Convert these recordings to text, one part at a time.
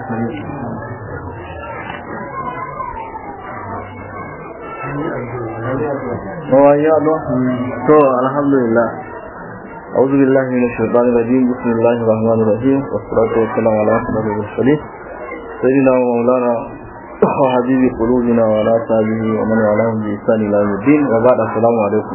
to alhamdulillah أعوذ بالله من الشيطان الرجيم بسم الله الرحمن الرحيم والصلاة والسلام على أشرف المرسلين سيدنا ومولانا وحبيب قلوبنا وعلى صحبه ومن والاهم بإحسان إلى يوم الدين وبعد السلام عليكم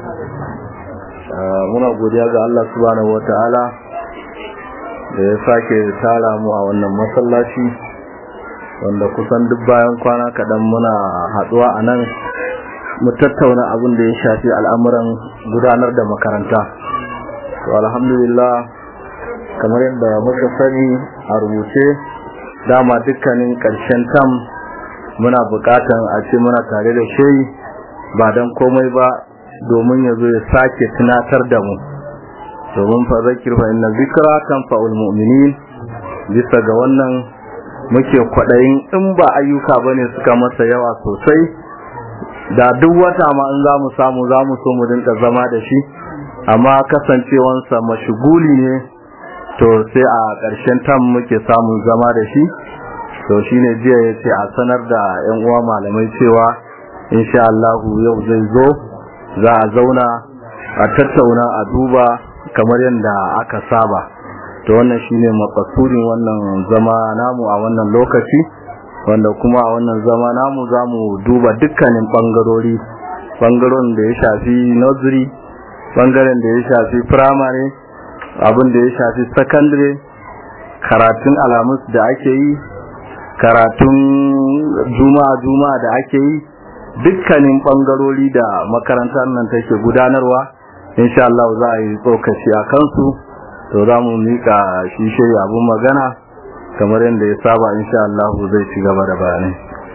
muna godiya ga Allah subhanahu wataala da ya sake tara mu a wannan masallaci wanda kusan duk bayan kwana kaɗan muna haɗuwa a nan mu tattauna abin da ya shafi al'amuran gudanar da makaranta to alhamdulillah kamar yadda muka sani a rubuce dama dukkanin ƙarshen tam muna buƙatan a ce muna tare da shi ba don komai ba domin ya zo ya sake tunatar da mu domin fa zakir fa inna zikra tanfa'ul mu'minin bisa ga wannan muke kwadayin in ba ayyuka bane suka masa yawa sosai da duk wata ma in zamu samu zamu so mu dinka zama da shi amma kasancewansa mashiguli ne to sai a ƙarshen tam muke samun zama da shi to shine jiya yace a sanar da ƴan uwa malamai cewa insha Allah yau zai zo za a zauna a tattauna a duba kamar yadda aka saba to wannan shine makasudin wannan zama namu a wannan lokaci wanda kuma a wannan zama namu zamu duba dukkanin bangarori bangaren da ya shafi nursery bangaren da ya shafi primary abin da ya shafi secondary karatun alamus da ake yi karatun juma'a juma'a da ake yi dukkanin bangarori da makarantar nan take gudanarwa insha Allah za a yi tsokaci a kansu to za mu mika shi shiri abun magana kamar yadda ya saba insha Allah zai ci gaba da bayanai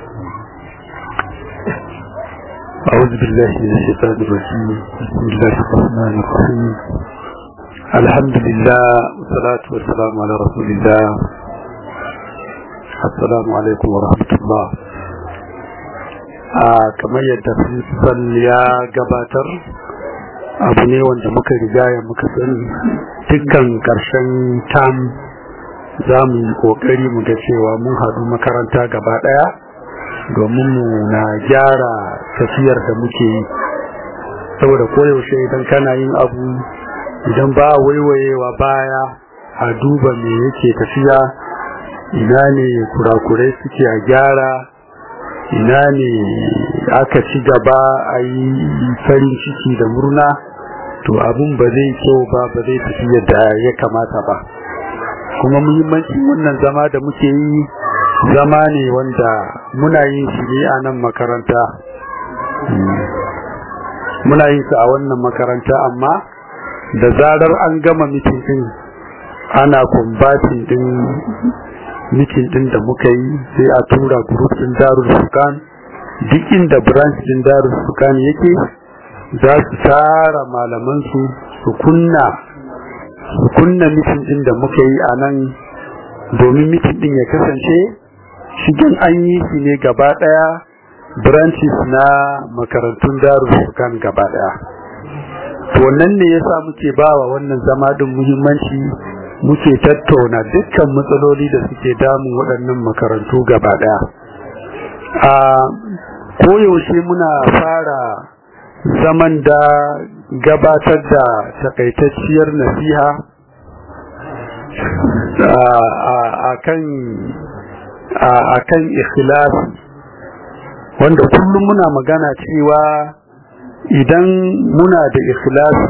أعوذ بالله من الشيطان الرجيم بسم الله الرحمن الرحيم الحمد لله والصلاة والسلام على رسول الله السلام عليكم ورحمة الله kamar yadda principal ya gabatar abu ne wanda muka rigaya muka sani dukkan karshen tam za mu yi kokari mu ga cewa mun haɗu makaranta gaba ɗaya domin mu na gyara tafiyar da muke yi saboda koyaushe idan kana yin abu idan ba waiwayewa baya a duba me yake tafiya ina ne kurakurai suke a gyara ina ne aka ci gaba a yi farin ciki da murna to abun ba zai kyau ba ba zai tafi yadda ya kamata ba kuma muhimmancin wannan zama da muke yi zama ne wanda muna yin shi ne a nan makaranta muna yin su a wannan makaranta amma da zarar an gama mitin din ana kumbatin din mitin din da muka yi sai a tura group din Darul Furqan duk inda branch din Darul Furqan yake za su tara malaman su su kunna su kunna mitin din da muka yi a nan domin mitin din ya kasance shigen an yi shi ne gaba daya branches na makarantun Darul Furqan gaba daya to wannan ne yasa muke bawa wannan zama din muhimmanci muke tattauna dukkan matsaloli da suke damun waɗannan makarantu gaba ɗaya a koyaushe muna fara zaman da gabatar da takaitacciyar nasiha a kan ikhlasi wanda kullum muna magana cewa idan muna da ikhlasi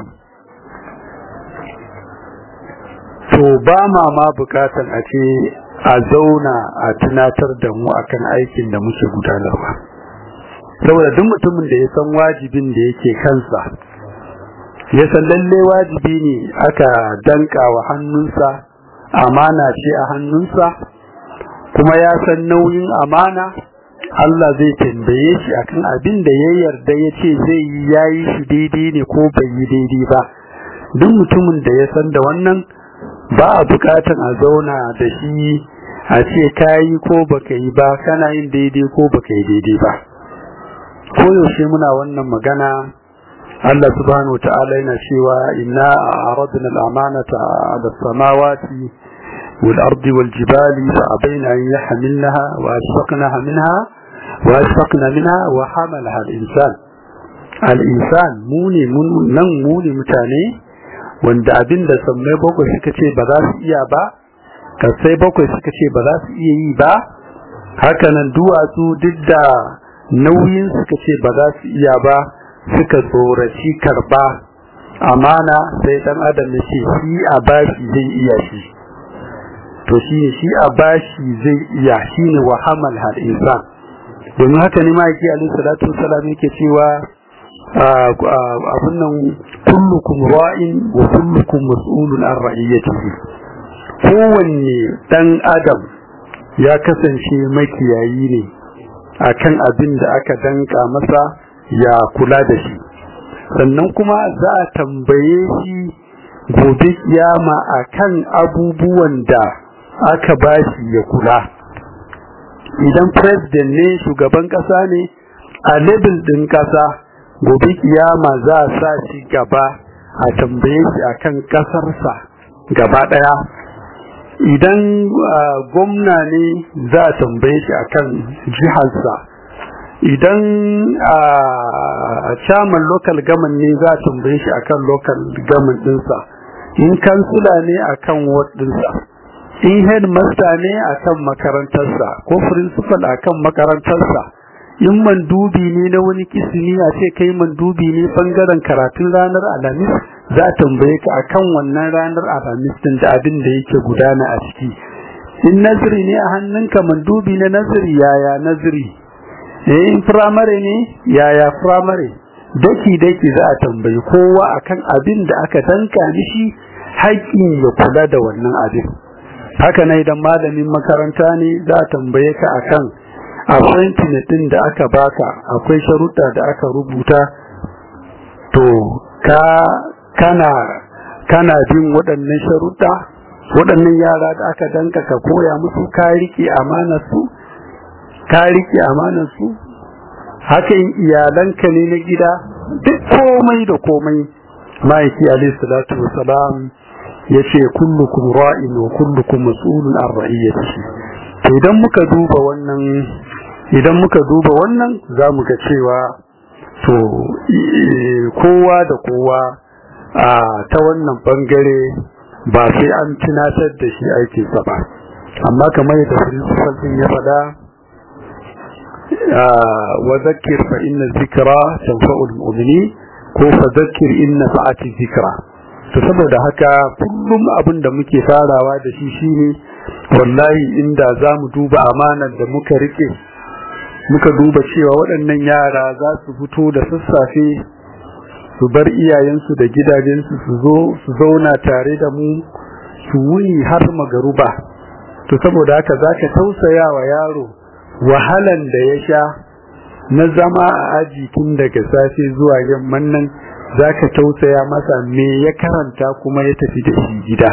to ba ma ma bukatan a ce a zauna a tunatar da mu akan aikin da muke gudanarwa saboda duk mutumin da ya san wajibin da yake kansa ya san lalle wajibi ne aka danka wa hannunsa amana ce a hannunsa kuma ya san nauyin amana Allah zai tambaye shi akan abin da ya yarda ya ce zai yi yayi shi daidai ne ko bai yi daidai ba duk mutumin da ya san da wannan ba a bukatan a zauna da shi a ce kayi ko baka yi ba kana yin daidai ko baka yi daidai ba koyaushe muna wannan magana Allah subhanahu wa ta'ala yana cewa inna aradna al-amanata ala samawati والأرض والجبال فأبين أن يحملنها وأشفقنها منها وأشفقنا منها وحملها الإنسان الإنسان موني من نن موني متاني wanda abin da sammai bakwai suka ce ba za su iya ba kasai bakwai suka ce ba za su iya yi ba hakanan duwatsu duk da nauyin suka ce ba za su iya ba suka tsoraci karba amana sai dan adam ya ce shi a bashi zai iya shi to shi ne shi a bashi zai iya shi ne wa hamal hal insan domin haka ne ma'aiki alaihi salatu wasalam yake cewa abun nan kullukum ra'in wa kullukum mas'ulun an ra'iyatihi kowanne dan adam ya kasance makiyayi ne akan abin da aka danka masa ya kula da shi sannan kuma za a tambaye shi gobe kiyama akan abubuwan da aka bashi ya kula idan president ne shugaban kasa ne a level din kasa gobe kiyama za a sa shi gaba a tambaye shi akan kasarsa gaba daya idan gwamna ne za a tambaye shi akan jiharsa idan a chairman local government ne za a tambaye shi akan local government dinsa in kansula ne akan ward dinsa in headmaster ne akan makarantarsa ko principal akan makarantarsa in mandubi ne na wani kisimi a ce kai mandubi ne bangaren karatun ranar alhamis za a tambaye ka akan wannan ranar alhamis din da abin da yake gudana a ciki in naziri ne a hannunka mandubi na naziri yaya naziri eh in firamare ne yaya firamare daki daki za a tambayi kowa akan abin da aka danka mishi haƙƙin ya kula da wannan abin haka na idan malamin makaranta ne za a tambaye ka akan appointment din da aka baka akwai sharuɗa da aka rubuta to ka kana kana bin waɗannan sharuɗa waɗannan yara da aka danka ka koya musu ka riƙe amanar su ka riƙe amanar su hakan iyalanka ne na gida duk komai da komai ma'aiki alayhi salatu wasalam ya ce kullukum ra'in wa kullukum mas'ulun an ra'iyatihi to idan muka duba wannan idan muka duba wannan za mu ga cewa to kowa da kowa a ta wannan bangare ba sai an tunatar da shi aikinsa ba amma kamar yadda principal din ya faɗa wa zakir fa inna zikra tanfa'ul mu'mini ko fa zakir inna fa'ati zikra to saboda haka kullum abin da muke farawa da shi shine wallahi inda zamu duba amanar da muka rike muka duba cewa waɗannan yara za su fito da sassafe su bar iyayensu da gidajensu su zo su zauna tare da mu su wuni har magaruba to saboda haka za ka tausaya wa yaro wahalan da ya sha na zama a aji tun daga safe zuwa yamman nan za ka tausaya masa me ya karanta kuma ya tafi da shi gida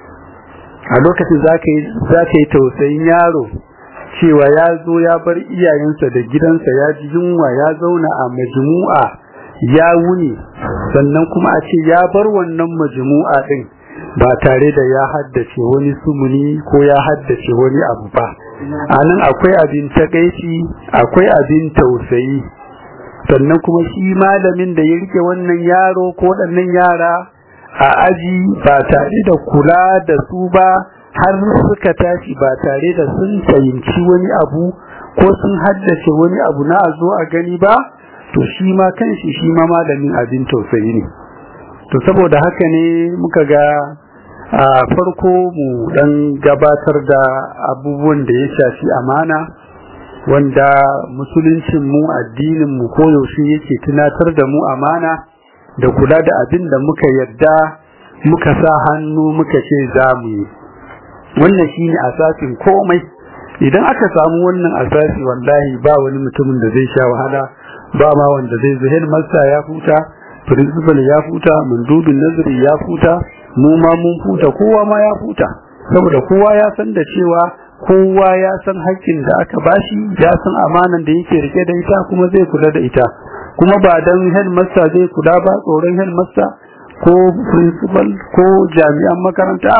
a lokacin za ka yi tausayin yaro cewa ya zo ya bar iyayensa da gidansa ya ji yunwa ya zauna a majmu'a ya wuni sannan kuma a ce ya bar wannan majmu'a din ba tare da ya haddace wani sumuni ko ya haddace wani abu ba a nan akwai abin takaici akwai abin tausayi sannan kuma shi malamin da ya rike wannan yaro ko waɗannan yara a aji ba tare da kula da su ba har suka tashi ba tare da sun fahimci wani abu ko sun haddace wani abu na a zo a gani ba to shi ma kanshi shi ma malamin abin tausayi ne to saboda haka ne muka ga a farko mu dan gabatar da abubuwan da ya shafi amana wanda musuluncin mu addinin mu koyaushe yake tunatar da mu amana da kula da abin da muka yarda muka sa hannu muka ce za mu yi wannan shine asasin komai idan aka samu wannan asasi wallahi ba wani mutumin da zai sha wahala ba ma wanda zai zo headmaster ya futa principal ya futa mandubin nazari ya futa mu ma mun futa kowa ma ya futa saboda kowa ya san da cewa kowa ya san haƙƙin da aka bashi ya san amanan da yake rike da ita kuma zai kula da ita kuma ba dan headmaster zai kula ba tsoron headmaster ko principal ko jami'an makaranta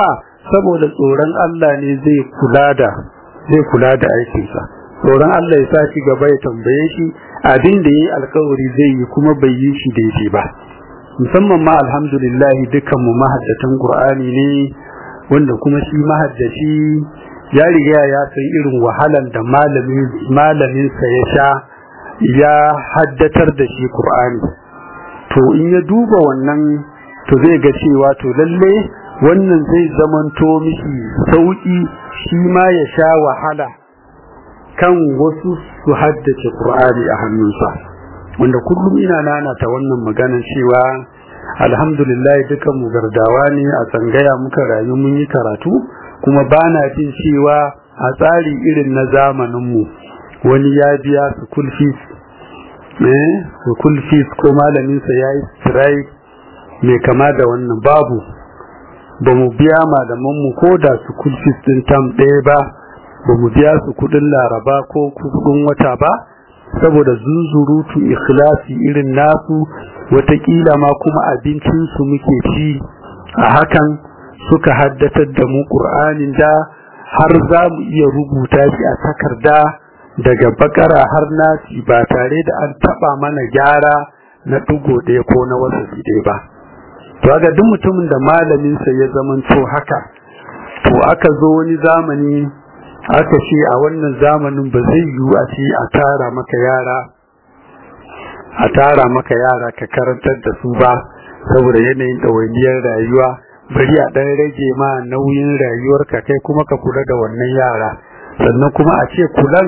saboda tsoron Allah ne zai kula da zai kula da aikinsa tsoron Allah ya sa shi gaba ya tambaye shi abin da yayi alkawari zai yi kuma bai yi shi daidai ba musamman ma alhamdulillah dukkan mu mahaddatan Qur'ani ne wanda kuma shi mahaddaci ya riga ya san irin wahalan da malamin malamin sa ya sha ya haddatar da shi Qur'ani to in ya duba wannan to zai ga cewa to lalle wannan zai zamanto mishi sauki shi ma ya sha wahala kan wasu su haddace Qur'ani a hannunsa wanda kullum ina nanata wannan maganar cewa alhamdulillah dukan mu gardawa ne a tsangaya muka rayu mun yi karatu kuma bana jin cewa a tsari irin na zamanin mu wani ya biya school fees eh school fees ko malamin sa yayi strike mai kama da wannan babu ba mu biya malaman mu ko da school fees din tam ɗaya ba ba mu biya su kudin laraba ko kudin wata ba saboda zunzurutu ikhlasi irin nasu watakila ma kuma abincinsu muke ci a hakan suka haddatar da mu ƙur'anin da har za mu iya rubuta shi a takarda daga bakara har nasi ba tare da an taɓa mana gyara na ɗigo ɗaya ko na wasu ɗaya ba to ga duk mutumin da malaminsa ya zamanto haka to aka zo wani zamani aka ce a wannan zamanin ba zai yiwu a ce a tara maka yara a tara maka yara ka karantar da su ba saboda yanayin ɗawainiyar rayuwa bari a ɗan rage ma nauyin rayuwarka kai kuma ka kula da wannan yara sannan kuma a ce kulan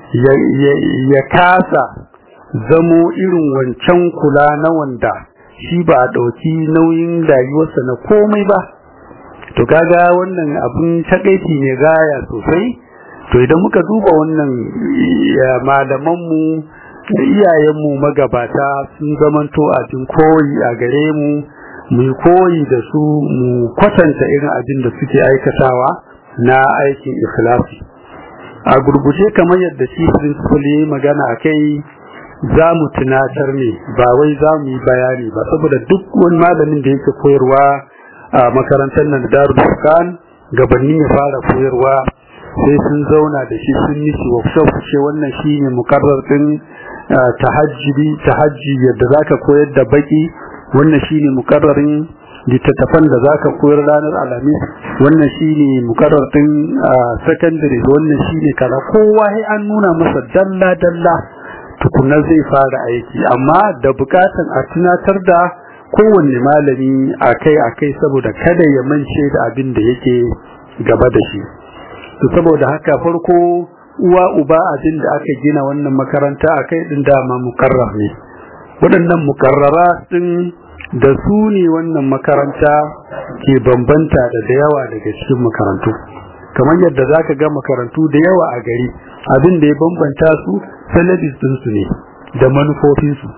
ya kasa zamo irin wancan kula na wanda shi ba a ɗauki nauyin rayuwarsa na komai ba to kaga wannan abun takaici ne gaya sosai to idan muka duba wannan malamanmu iyayenmu magabata sun zamanto abin koyi a gare mu mu koyi da su mu kwatanta irin abin da suke aikatawa na aikin ikhlasi a gurguje kamar yadda shi principal ya magana a kai za mu tunatar ne ba wai za mu yi bayani ba saboda duk wani malamin da yake koyarwa a makarantar nan darul furqan gabanin ya fara koyarwa sai sun zauna da shi sun yi workshop ce wannan shine mukarrar din tahajjudi tahajji yadda zaka koyar da baki wannan shine mukarrarin littattafan da zaka koyar ranar alhamis wannan shine mukarrar din secondary wannan shine kaza kowa sai an nuna masa dalla dalla tukuna zai fara aiki amma da bukatan a tunatar da kowanne malami akai akai saboda kada ya mance da abin da yake gaba da shi to saboda haka farko uwa uba abin da aka gina wannan makaranta akai din dama mukarrar ne waɗannan mukarrara din da su ne wannan makaranta ke bambanta da da yawa daga cikin makarantu kamar yadda zaka ga makarantu da yawa a gari abin da ya bambanta su salabis din su ne da manufofin su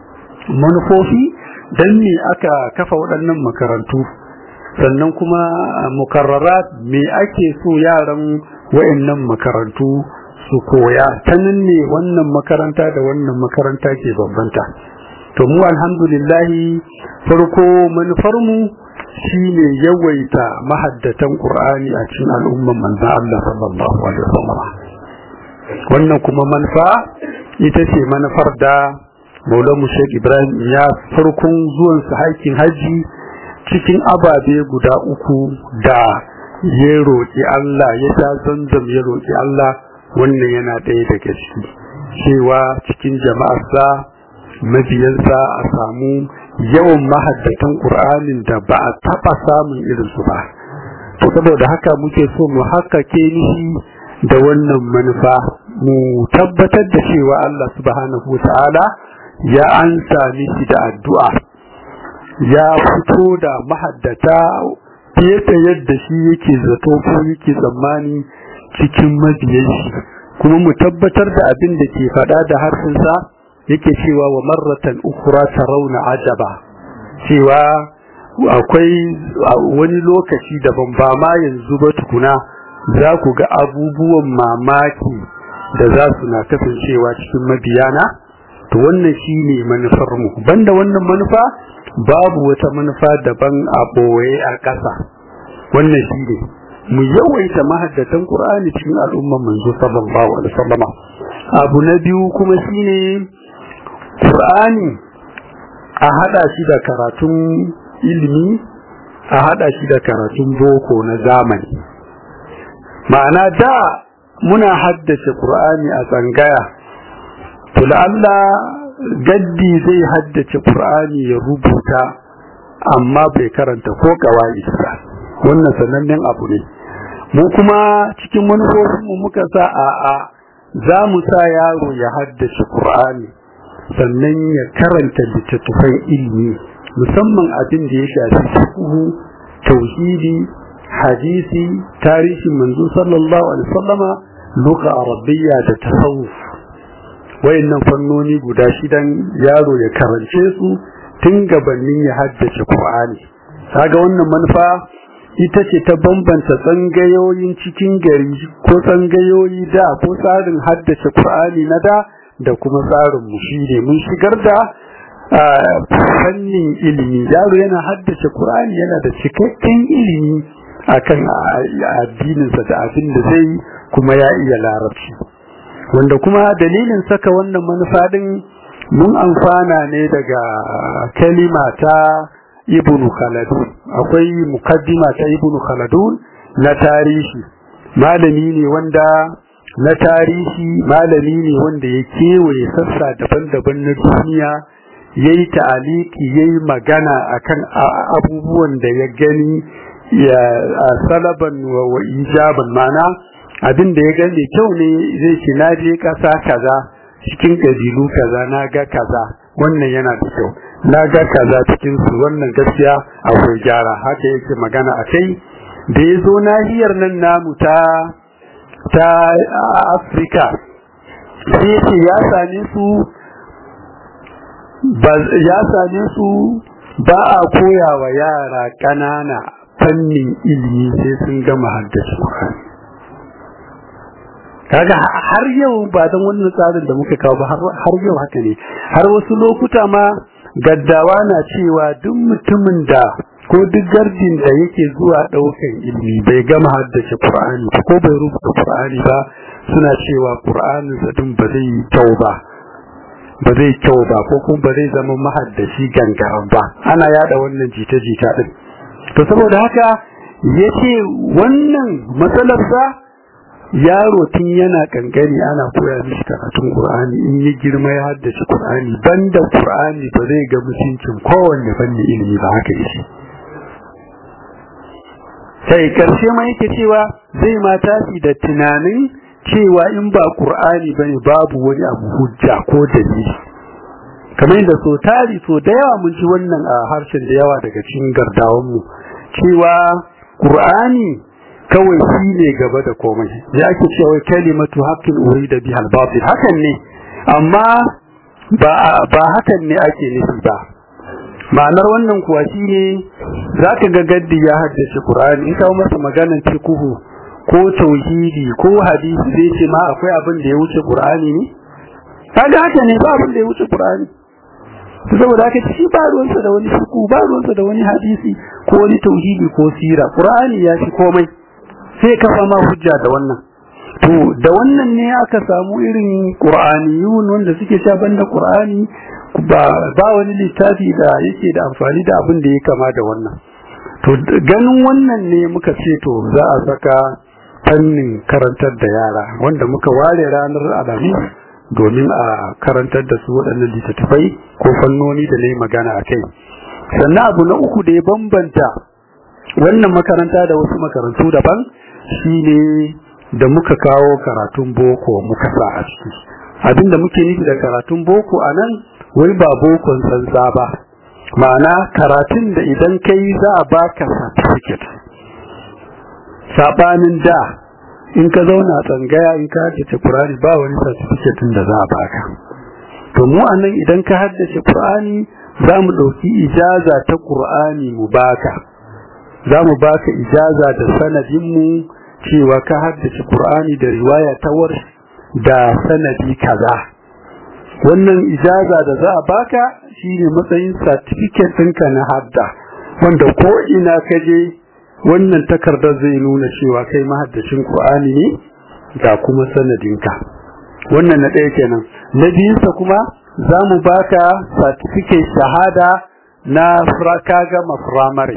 manufofi dan ne aka kafa waɗannan makarantu sannan kuma mukarrarat me ake so yaran wayannan makarantu su koya ta nan ne wannan makaranta da wannan makaranta ke bambanta to mu alhamdulillah farko manufar mu shine yawaita mahaddatan qur'ani a cikin al'umman manzo Allah sallallahu alaihi wasallam wannan kuma manufa ita ce manufar da Maulamu Sheikh Ibrahim ya farkon zuwan sa haƙin haji cikin ababe guda uku da ya roƙi Allah ya sha zanzam ya roƙi Allah wannan yana ɗaya daga ciki cewa cikin jama'arsa mabiyansa a samu yawan mahaddatan ƙur'anin da ba a taɓa samun irinsu ba to saboda haka muke so mu haƙaƙe nishi da wannan manufa mu tabbatar da cewa Allah subhanahu wa ta'ala ya ansa mishi da addu'a ya fito da mahaddata fiye da yadda shi yake zato ko yake tsammani cikin mabiyan shi kuma mu tabbatar da abin da ke faɗa da harfinsa yake cewa wa marratan ukura rauna ajaba cewa akwai wani lokaci daban ba ma yanzu ba tukuna za ku ga abubuwan mamaki da za su na kasancewa cikin mabiyana to wannan shi ne manufarmu banda wannan manufa babu wata manufa daban a ɓoye a ƙasa wannan shi ne mu yawaita mahaddatan qur'ani cikin al'umman manzo sallallahu alaihi wasallam abu na biyu kuma shine qur'ani a hada shi da karatun ilimi a hada shi da karatun boko na zamani ma'ana da muna haddace qur'ani a tsangaya to Allah gaddi zai haddace qur'ani ya rubuta amma bai karanta ko kawai ba wannan sanannen abu ne mu kuma cikin manufofinmu muka sa a a za mu sa yaro ya haddace qur'ani sannan ya karanta littattafan ilimi musamman abin da ya shafi fiqh tauhidi hadisi tarihin manzo sallallahu alaihi wasallama lugha arabiyya da tasawuf wayannan fannoni guda shidan yaro ya karance su tun gabanin ya haddace Qur'ani kaga wannan manufa ita ce ta bambanta tsangayoyin cikin gari ko tsangayoyi da ko tsarin haddace Qur'ani na da da kuma tsarin mu shine mun shigar da fannin ilimi yaro yana haddace Qur'ani yana da cikakken ilimi akan addininsa da abin da zai kuma ya iya larabci wanda kuma dalilin saka wannan manufa din mun amfana ne daga kalima ta ibnu khaldun akwai mukaddima ta ibnu khaldun na tarihi malami ne wanda na tarihi malami ne wanda ya kewaye sassa daban-daban na duniya yayi ta'aliki yayi magana akan abubuwan da ya gani ya salaban wa ijaban mana abin da ya gani kyau ne zai ce na je kasa kaza cikin kabilu kaza na ga kaza wannan yana da kyau na ga kaza cikin su wannan gaskiya akwai gyara haka yake magana a kai da ya zo nahiyar nan namu ta ta afirka sai ce ya same su ya same su ba a koya wa yara ƙanana fannin ilimi sai sun gama haddace kaga har yau ba don wannan tsarin da muka kawo ba har yau haka ne har wasu lokuta ma gaddawa na cewa duk mutumin da ko duk gardin da yake zuwa daukan ilimi bai gama haddace Qur'ani ko bai rubuta Qur'ani ba suna cewa Qur'anin sa din ba zai kyau ba ba zai kyau ba ko kuma ba zai zama mahaddaci gangaran ba ana yada wannan jita-jita din to saboda haka yace wannan matsalar sa yaro tun yana kankani ana koya mishi karatun Qur'ani in ya girma ya haddace Qur'ani banda Qur'ani ba zai ga mutuncin kowanne fanni ilimi ba haka yake sai karshe ma yake cewa zai ma tashi da tunanin cewa in ba Qur'ani bane babu wani abu hujja ko dalili kamar yadda so tari so da yawa mun ji wannan a harshen da yawa daga cikin gardawan mu cewa Qur'ani kawai shi ne gaba da komai ya ake cewa kalimatu haqqin urida biha al-batil hakan ne amma ba ba hakan ne ake nufi ba ma'anar wannan kuwa shine zaka ga gaddi ya haddace Qur'ani in kawo masa maganar fiqhu ko tauhidi ko hadisi zai ce ma akwai abin da ya wuce Qur'ani ne kaga haka ne ba abin da ya wuce Qur'ani saboda haka shi ba ruwansa da wani fiqhu ba ruwansa da wani hadisi ko wani tauhidi ko sira Qur'ani ya fi komai sai kafa ma hujja da wannan to da wannan ne aka samu irin qur'aniyun wanda suke sha banda qur'ani ba ba wani littafi da yake da amfani da abin da ya kama da wannan to ganin wannan ne muka ce to za a saka fannin karantar da yara wanda muka ware ranar alhamis domin a karantar da su waɗannan littattafai ko fannoni da na yi magana a kai sannan abu na uku da ya bambanta wannan makaranta da wasu makarantu daban shine da muka kawo karatun boko muka sa a ciki abinda muke nufi da karatun boko a nan wai ba bokon tsantsa ba ma'ana karatun da idan kai za a baka certificate sabanin da in ka zauna tsangaya in ka haddace Qur'ani ba wani certificate da za a baka to mu anan idan ka haddace Qur'ani za mu ɗauki ijaza ta Qur'ani mu baka za mu baka ijaza da sanadinmu cewa ka haddace Qur'ani da riwaya ta war da sanadi kaza wannan ijaza da za a baka shine matsayin certificate ɗinka na hadda wanda ko ina ka je wannan takardar zai nuna cewa kai mahaddacin Qur'ani ne ga kuma sanadinka wannan na ɗaya kenan na biyunsa kuma za mu baka certificate shahada na ka gama firamare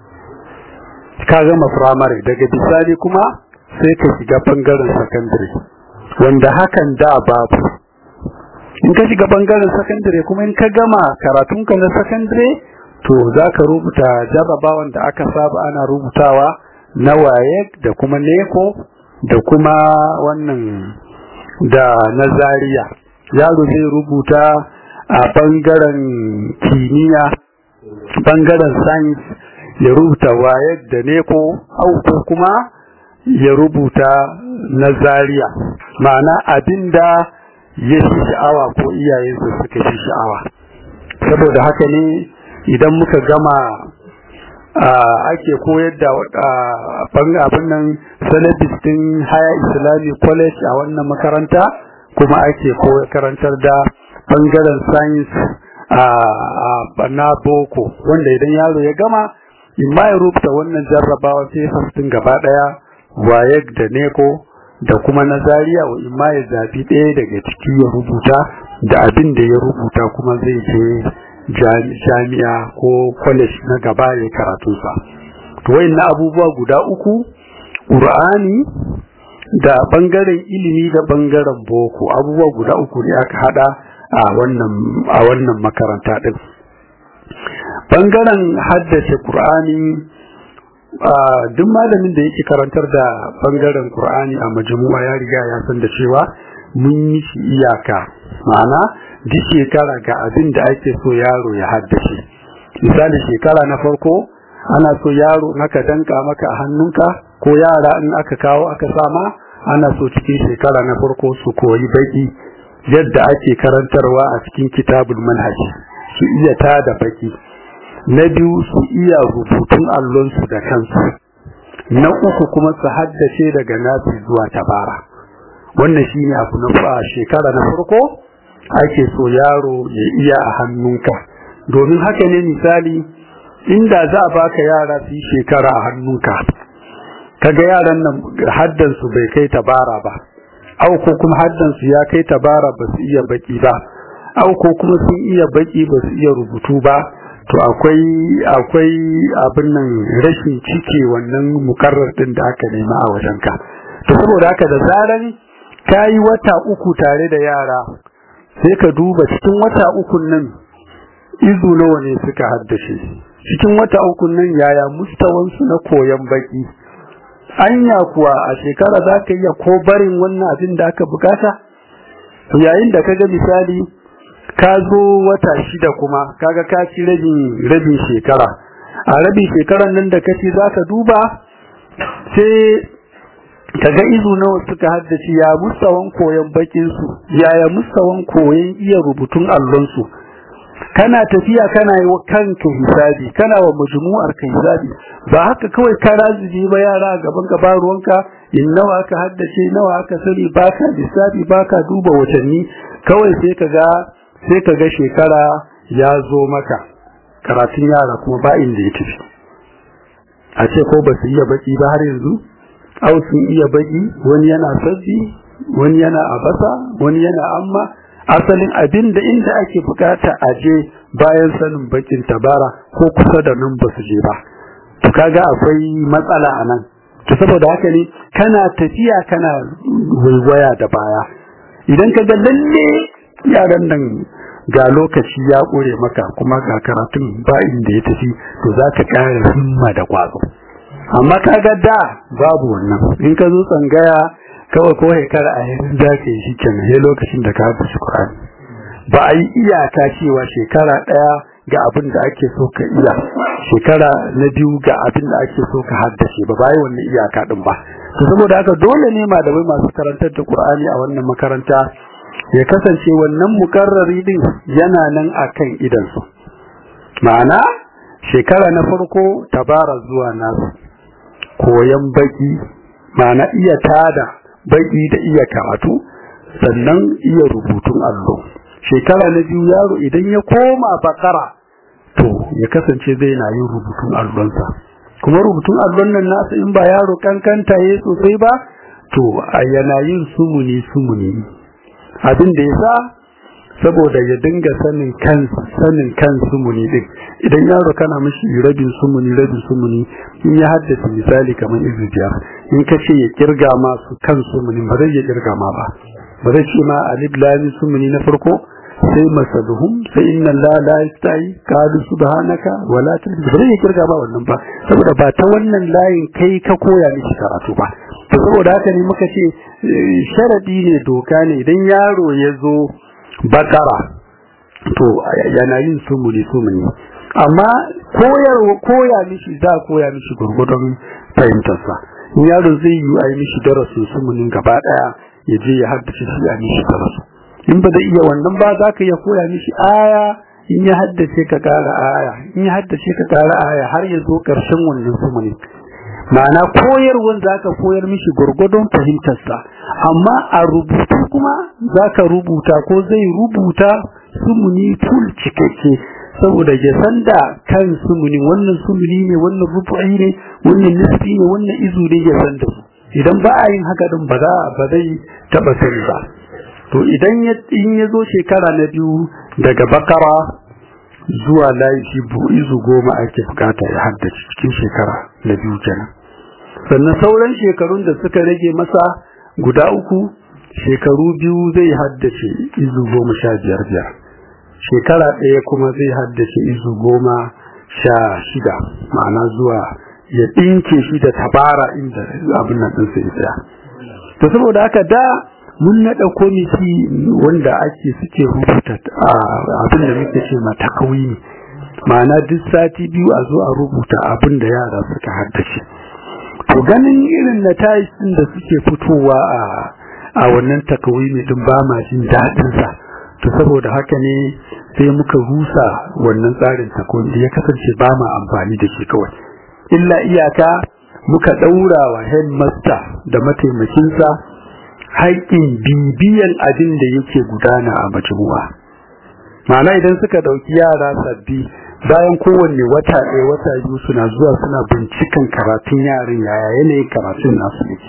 ka gama firamare daga bisani kuma sai ka shiga bangaren sakandare wanda hakan da babu in ka shiga bangaren sakandare kuma in ka gama karatunka na sakandare to za ka rubuta jarrabawan da aka saba ana rubutawa na waye da kuma neko da kuma wannan da na zariya yaro zai rubuta a bangaren kimiyya bangaren science ya rubuta waye da neko auto kuma ya rubuta na zariya ma'ana abinda ya fi sha'awa ko iyayensa suka fi sha'awa saboda haka ne idan muka gama ake koyar da abin nan salabis din haya islamic college a wannan makaranta kuma ake karantar da bangaren science a na boko wanda idan yaro ya gama in ma ya rubuta wannan jarrabawa sai fastin gaba daya wayek da neko da kuma na zariya wa in ma ya zabi ɗaya daga ciki ya rubuta da abin da ya rubuta kuma zai je jami'a ko college na gaba ya karatunsa to na abubuwa guda uku ƙur'ani da bangaren ilimi da bangaren boko abubuwa guda uku ne aka hada a wannan a wannan makaranta din bangaren haddace ƙur'ani duk malamin da yake karantar da bangaren Qur'ani a majmu'a ya riga ya san da cewa mun yi shi iyaka ma'ana duk shekara ga abin da ake so yaro ya haddace misali shekara na farko ana so yaro naka danka maka a hannunka ko yara in aka kawo aka sama ana so cikin shekara na farko su koyi baki yadda ake karantarwa a cikin kitabul manhaji su iya tada baki na biyu su iya rubutun allonsu da kansu na uku kuma su haddace daga nasi zuwa tabara wannan shine abu na fa shekara na farko ake so yaro ya iya a hannunka domin haka ne misali inda za a baka yara su yi shekara a hannunka kaga yaran nan haddansu bai kai tabara ba au ko kuma haddansu ya kai tabara ba su iya baki ba au ko kuma sun iya baki ba su iya rubutu ba to akwai akwai abin nan rashin cike wannan mukarrar din da aka nema a wajenka to saboda haka da zaran kayi wata uku tare da yara sai ka duba cikin wata uku nan izu nawa ne suka haddace cikin wata uku nan yaya mustawan su na koyan baki anya kuwa a shekara za ka iya ko barin wannan abin da aka bukata yayin da kaga misali ka zo wata shida kuma kaga ka ci rabin rabin shekara a rabin shekaran nan da kace zaka duba sai kaga izu nawa suka haddace ya mustawan koyon bakin su yaya mustawan koyon iya rubutun allon su kana tafiya kana yi wa kanka hisabi kana wa majmu'ar ka hisabi ba haka kawai ka razibi ba yara a gaban ka ruwanka in nawa aka haddace nawa aka sani baka lissafi baka duba watanni kawai sai kaga sai ka ga shekara ya zo maka karatun yara kuma ba inda ya tafi a ce ko ba su iya baki ba har yanzu au sun iya baki wani yana sabbi wani yana abasa wani yana amma asalin abin da inda ake bukata a je bayan sanin bakin tabara ko kusa da nan ba su je ba to kaga akwai matsala a nan to saboda haka ne kana tafiya kana waiwaya da baya idan ka ga lalle yaran nan ga lokaci ya ƙure maka kuma ga karatun ba inda ya tafi to za ka ƙara himma da ƙwazo amma ka ga da babu wannan in ka zo tsangaya kawai ko shekara a yanzu da ka yi shi kenan sai lokacin da ka haɗa Qur'ani ba a yi iyaka cewa shekara ɗaya ga abin da ake so ka iya shekara na biyu ga abin da ake so ka haddace ba ba yi wannan iyaka ɗin ba to saboda haka dole ne malamai masu karantar da Qur'ani a wannan makaranta ya kasance wannan mukarrari din yana nan akan idansu ma'ana shekara na farko tabara zuwa nasu koyan baki ma'ana iya tada baki da iya karatu sannan iya rubutun allo shekara na biyu yaro idan ya koma bakara to ya kasance zai na yin rubutun allonsa kuma rubutun allon nan nasa in ba yaro kankanta ya sosai ba to a yana yin sumuni sumuni abin da ya sa saboda ya dinga sanin kan sanin kan sumuni din idan yaro kana mishi rabin sumuni rabin sumuni in ya haddace misali kamar izu biyar in ka ce ya kirga ma su kan sumuni ba zai ya kirga ma ba ba zai ce ma alif lam sumuni na farko sai masaluhum sai inna la la yastai qalu subhanaka wala ta ba zai ya kirga ba wannan ba saboda ba ta wannan layin kai ka koya mishi karatu ba to saboda haka ne muka ce sharadi ne doka ne idan yaro ya zo bakara to yana yin sumuni sumuni amma koyar koya mishi za koya mishi gurgudun fahimtarsa in yaro zai yi a yi mishi darasin sumunin gaba daya ya je ya haddace shi a mishi darasu in ba zai iya wannan ba za ka iya koya mishi aya in ya haddace ka kara aya in ya haddace ka kara aya har ya zo karshen wannan sumunin ma'ana koyarwan za ka koyar mishi gurgudun fahimtarsa amma a rubutu kuma za ka rubuta ko zai rubuta sumuni full cikakke saboda ya san da kan sumuni wannan sumuni ne wannan rubu'i ne wannan nisfi ne wannan izu ne ya san da su idan ba a yin haka din ba za ba zai taba sani ba to idan ya in ya zo shekara na biyu daga bakara zuwa layi shi izu goma ake bukata ya haddace cikin shekara na biyu kenan sannan sauran shekarun da suka rage masa guda uku shekaru biyu zai haddace izu goma sha biyar biyar shekara ɗaya kuma zai haddace izu goma sha shida ma'ana zuwa ya ɗinke shi da tabara inda abin nan ɗinsa ya tsaya to saboda haka da mun naɗa komiti wanda ake suke rubuta abin da muke ce mata kauyi ma'ana duk sati biyu a zo a rubuta abin da yara suka haddace to ganin irin na ɗin da suke fitowa a a wannan takawimi din ba ma jin daɗin sa to saboda haka ne sai muka rusa wannan tsarin takawimi ya kasance ba ma amfani da shi kawai illa iyaka muka ɗaura wa headmaster da mataimakinsa haƙƙin bibiyan abin da yake gudana a majmu'a ma'ana idan suka ɗauki yara sabbi bayan kowanne wata ɗaya wata biyu suna zuwa suna binciken karatun yaran yaya yanayin karatun nasu ne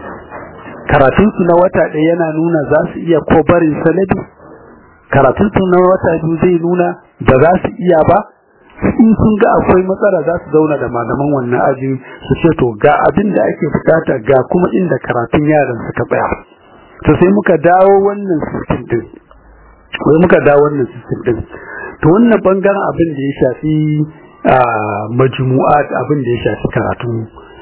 karatunsu na wata ɗaya yana nuna za su iya ko barin sanadi karatunsu na wata biyu zai nuna ba za su iya ba in sun ga akwai matsala za su zauna da malaman wannan ajin su ce to ga abin da ake bukata ga kuma inda karatun yaran suka tsaya to sai muka dawo wannan system din wai muka dawo wannan system din to wannan bangaren abin da ya shafi majmu'at abin da ya shafi karatu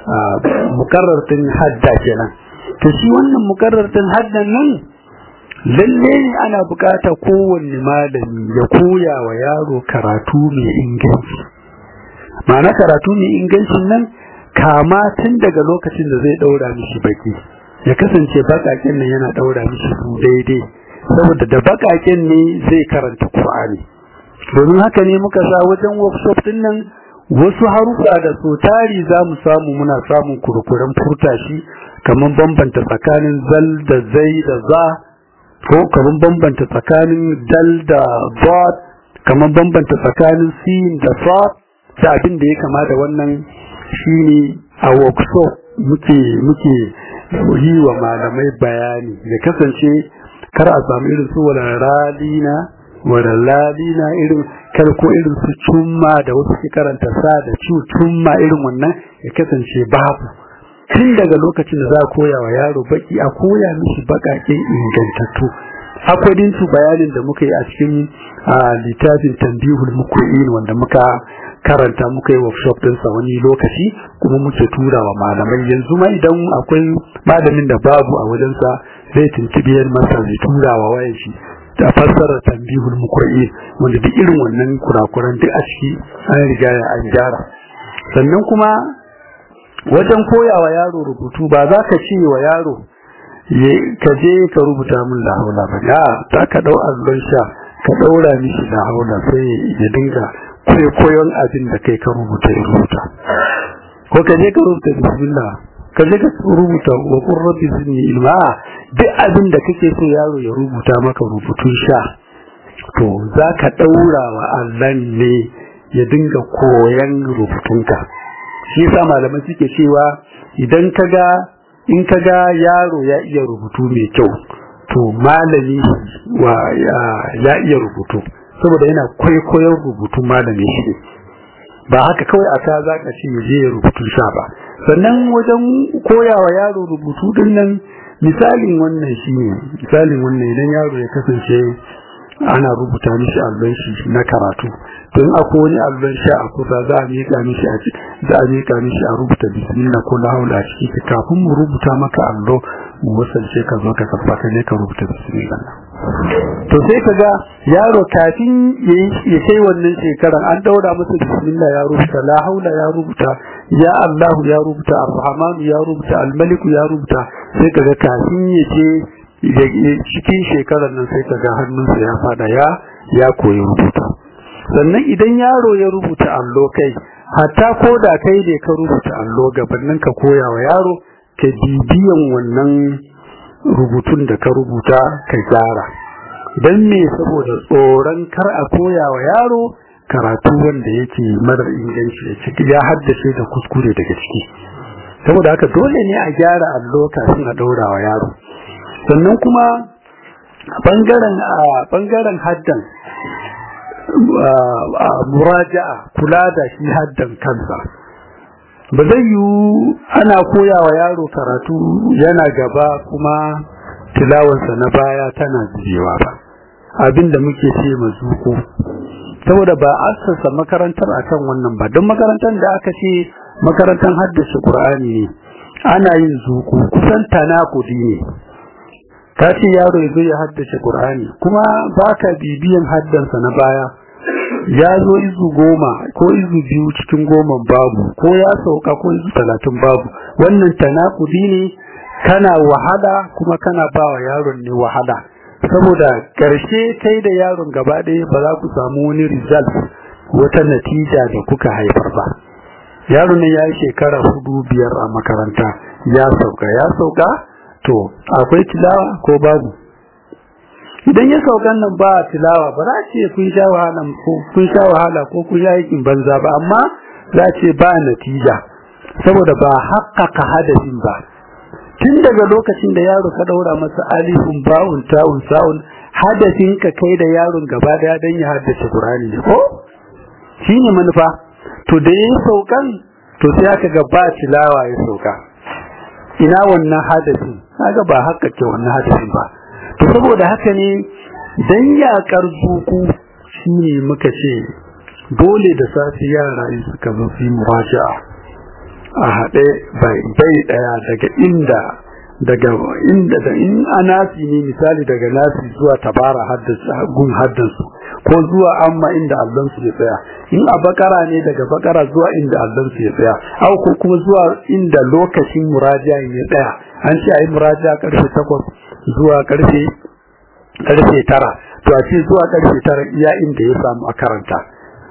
mukarrar din hadda kenan to shi wannan mukarrar din haddan nan lalle ne ana bukata kowanne malami ya koya wa yaro karatu mai inganci ma'ana karatu mai ingancin nan kama tun daga lokacin da zai daura mishi baki ya kasance bakaken nan yana daura mishi su daidai saboda da bakaken ne zai karanta Qur'ani domin haka ne muka sa wajen workshop din nan wasu harufa da so tari za mu samu muna samun kurkuren furta shi kamar bambanta tsakanin zal da zai da za ko kamar bambanta tsakanin dal da dot kamar bambanta tsakanin sin da fa da abin da ya kama da wannan shine a workshop muke muke yi wa malamai bayani ya kasance kar a samu irin su wala ralina wala lalina irin kar ko irin su cumma da wasu ke karanta sa da cu cumma irin wannan ya kasance babu tun daga lokacin da za a koya wa yaro baki a koya mishi bakaken ingantattu akwai su bayanin da muka yi a cikin littafin tambihul muku'in wanda muka karanta muka yi workshop din sa wani lokaci kuma muke tura wa malamai yanzu ma idan akwai malamin da babu a wajen sa zai tuntubi yan masa zai tura wa wayan shi da fassara tambihul muku'in wanda duk irin wannan kurakuran duk a ciki an riga an gyara sannan kuma wajen koyawa yaro rubutu ba za ka ce wa yaro ka je ka rubuta min la haula ba ya ta ka dau allon sha ka daura mishi la haula sai ya dinga koyon abin da kai ka rubuta ya rubuta ko ka je ka rubuta bismillah ka je ka rubuta wa qur rabbi zidni ilma duk abin da kake so yaro ya rubuta maka rubutun sha to za ka daura wa allon ne ya dinga koyan rubutunka shi yasa malamai suke cewa idan kaga in kaga yaro ya iya rubutu mai kyau to malami wa ya iya rubutu saboda yana kwaikwayon rubutun malami shi ba haka kawai aka za ka ce je ya rubutu sha ba sannan wajen koyawa yaro rubutu din nan misalin wannan shi ne misalin wannan idan yaro ya kasance ana rubuta mishi allon shi na karatu to in akwai wani allon sha a kusa za a miƙa mishi a za a miƙa mishi a rubuta bismillah ko la haula a ciki kafin mu rubuta maka allo mu wasance ka zo ka kafa ka ne ka rubuta bismillah to sai ka ga yaro kafin ya kai wannan shekaran an daura masa bismillah ya rubuta la haula ya rubuta ya Allah ya rubuta ar-rahman ya rubuta al-malik ya rubuta sai ka ga kafin ya je cikin shekarar nan sai ka ga hannunsa ya fada ya ya koyi rubuta sannan idan yaro ya rubuta allo kai hatta ko da kai ne ka rubuta allo gabanin ka koya wa yaro ka bibiyan wannan rubutun da ka rubuta ka gyara don me saboda tsoron kar a koya wa yaro karatu wanda yake marar inganci da ciki ya haddace da kuskure daga ciki saboda haka dole ne a gyara allo kafin a ɗaura wa yaro sannan kuma bangaren bangaren haddan muraja'a kula da shi haddan kansa ba zai yi ana koya wa yaro karatu yana gaba kuma tilawarsa na baya tana zubewa ba abinda muke ce mazuko saboda ba assasa makarantar akan wannan ba don makarantar da aka ce makarantar haddace Qur'ani ne ana yin zuku kusan tanakudi ne ka ce yaro ya zo ya haddace Qur'ani kuma baka bibiyan haddansa na baya ya zo izu goma ko izu biyu cikin goman babu ko ya sauka ko izu talatin babu wannan tanakudi ne kana wahala kuma kana ba wa yaron ne wahala saboda ƙarshe kai da yaron gaba ɗaya ba za ku samu wani result wata natija da kuka haifar ba yaron ne ya yi shekara hudu biyar a makaranta ya sauka ya sauka to akwai tilawa ko babu idan ya saukan nan ba tilawa ba za ce kun sha wahala ko kun sha wahala ko kun yi aikin banza ba amma za ce ba natija saboda ba haƙƙaƙa hadafin ba tun daga lokacin da yaro ka daura masa alifun ba'un ta'un sa'un hadafin ka kai da yaron gaba daya dan ya haddace Qur'ani ne ko shine manufa to da yayin saukan to sai aka ga ba tilawa ya sauka ina wannan hadafin kaga ba haka ke wannan hadafin ba to saboda haka ne dan yakar zuku shine muka ce dole da safi yara in suka zo su muraja'a a haɗe bai ɗaya daga inda daga inda da in anasi ne misali daga nasi zuwa tabara gun haddansu ko zuwa amma inda allonsu ya tsaya in a bakara ne daga bakara zuwa inda allonsu ya tsaya au ko kuma zuwa inda lokacin muraja ya tsaya an ce a yi muraja karfe takwas zuwa karfe karfe tara to a ce zuwa karfe tara iya inda ya samu a karanta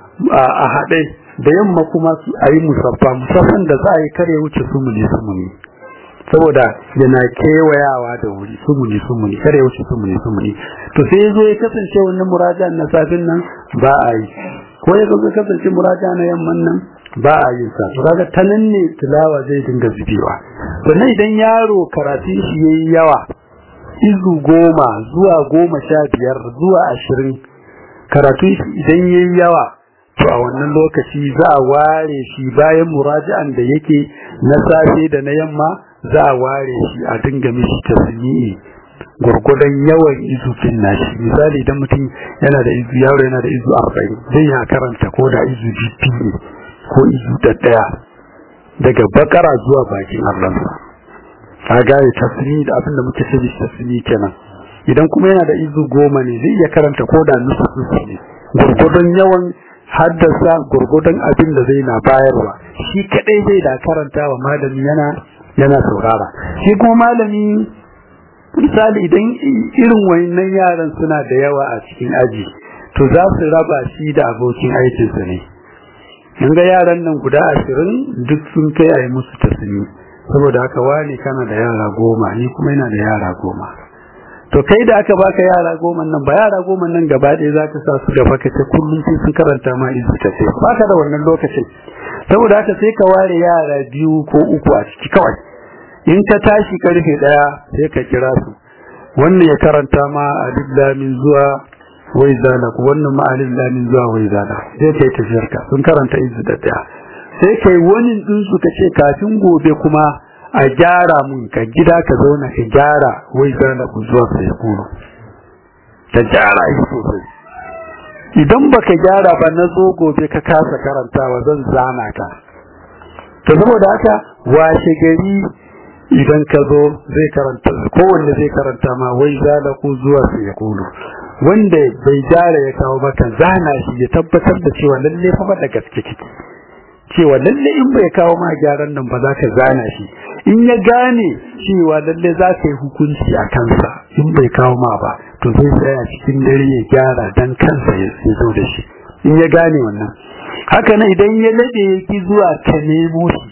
a haɗe da yamma kuma a yi musaffa musaffan da za a yi kare wuce sumuni sumuni saboda yana kewayawa da wuri sumuni sumuni kare wuce sumuni sumuni to sai ya zo ya kasance wannan muraja na safin nan ba a yi ko ya zo kasance muraja na yamman nan ba a yin sa to kaga ta nan ne tilawa zai dinga zubewa sannan idan yaro karatun shi yayi yawa izu goma zuwa goma sha biyar zuwa ashirin karatun shi idan yayi yawa to a wannan lokaci za a ware shi bayan muraji'an da yake na safe da na yamma za a ware shi a dinga mishi tasmi'i gurgudan yawan izufin nashi misali idan mutum yana da izu yaro yana da izu arba'in zai ya karanta ko da izu biyu ko izu da daya daga bakara zuwa bakin allansa ka gane tasmi'i da abin da muke ce tasmi'i kenan idan kuma yana da izu goma ne zai iya karanta ko da nusu ne gurgudan yawan haddasa gurgudan abin da zai na bayarwa shi kadai zai da karanta wa malami yana yana saurara shi kuma malami misali idan irin wayannan yaran suna da yawa a cikin aji to za su raba shi da abokin aikinsa ne in ga yaran nan guda ashirin duk sun kai a yi musu tasiri saboda haka wani kana da yara goma ni kuma yana da yara goma to kai da aka baka yara goma nan ba yara goma nan gaba ɗaya za ka sa su gaba ka ce kullum sai sun karanta ma izu ta ce baka da wannan lokacin saboda haka sai ka ware yara biyu ko uku a ciki kawai in ka tashi karfe daya sai ka kira su wannan ya karanta ma alif lamin zuwa wai zala ko wannan ma alif lamin zuwa wai zala sai kai tafiyar ka sun karanta izu da daya sai kai wani din su ka ce kafin gobe kuma a gyara mun ka gida ka zauna ka gyara wai zala ku zuwa sai kuro ka gyara shi sosai idan baka gyara ba na zo gobe ka kasa karantawa zan zana ka to saboda haka washe gari idan ka zo zai karanta kowanne zai karanta ma wai zala ku zuwa sai ya kulu wanda bai gyara ya kawo maka zana shi ya tabbatar da cewa lalle fa da gaske kike cewa lalle in bai kawo ma gyaran nan ba za ka zana shi in ya gane cewa lalle za ka yi hukunci a kansa in bai kawo ma ba to zai tsaya cikin dare ya gyara dan kansa ya zo da shi in ya gane wannan haka nan idan ya lade ya ki zuwa ka nemo shi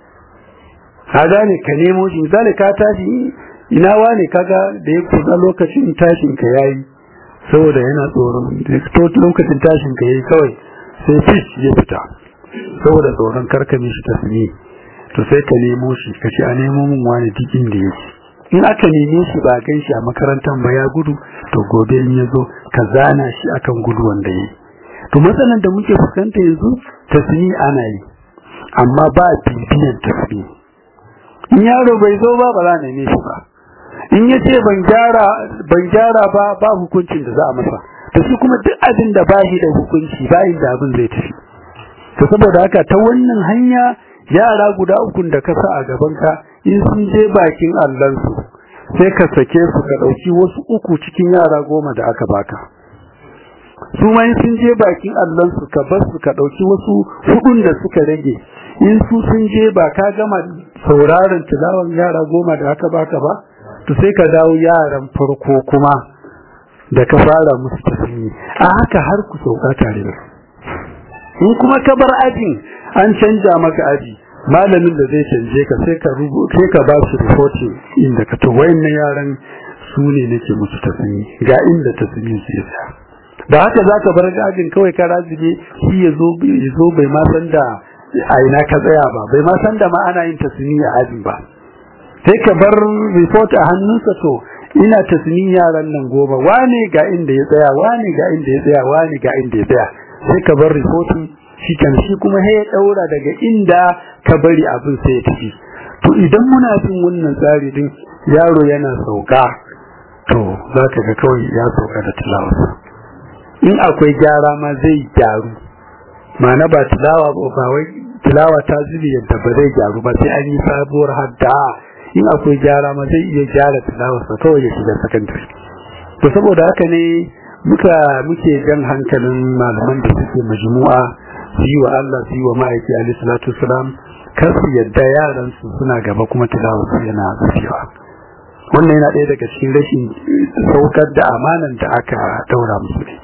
ka gane ka nemo shi misali ka tashi ina wane kaga da ya kusa lokacin tashin ka yayi saboda yana tsoron lokacin tashin ka yayi kawai sai fish ya fita saboda tsoron karkame shi tasmi to sai ka nemo shi ka ce a nemo min wani dikin da yake in aka neme shi ba gan shi a makarantar ba ya gudu to gobe in ya zo ka zana shi akan gudu wanda yi to matsalan da muke fuskanta yanzu tasmi ana yi amma ba bibiyan tasmi in yaro bai zo ba ba za a neme shi ba in ya ce ban gyara ban gyara ba ba hukuncin da za a masa to shi kuma duk abin da ba shi da hukunci ba inda abin zai tafi to saboda haka ta wannan hanya yara guda uku da ka sa a gaban ka in sun je bakin allansu sai ka sake su ka dauki wasu uku cikin yara goma da aka baka su ma in sun je bakin allansu ka bar su ka dauki wasu hudun da suka rage in su sun je ba ka gama sauraron tilawan yara goma da aka baka ba to sai ka dawo yaran farko kuma da ka fara musu tasiri a haka har ku sauka tare da in kuma ka bar ajin an canja maka aji malamin da zai canje ka sai ka sai ka ba su reporting inda ka to wayannan yaran su ne nake musu tasiri ga inda tasiri su yasa da haka zaka bar ajin kawai ka razige shi ya zo ya zo bai ma san da a ina ka tsaya ba bai ma san da ma ana yin tasiri a ajin ba sai ka bar report a hannunsa to ina tasmin yaran nan goma wane ga inda ya tsaya wane ga inda ya tsaya wane ga inda ya tsaya sai ka bar reporting shi kan shi kuma ya daura daga inda ka bari abin sai ya tafi to idan muna bin wannan tsari din yaro yana sauka to za ka ga kawai ya sauka da tilawarsa in akwai gyara ma zai gyaru ma'ana ba tilawa ba wai tilawa ta zubi yadda ba zai gyaru ba sai an yi sabuwar hadda in akwai gyara ma zai iya gyara tilawarsa kawai ya shiga sakandare to saboda haka ne muka muke jan hankalin malaman da suke majmu'a su yi wa Allah su yi wa ma'aiki alaihi salatu wasalam kar su yadda yaran su suna gaba kuma tilawarsu yana zuciya wannan yana ɗaya daga cikin rashin saukar da amanan da aka daura musu ne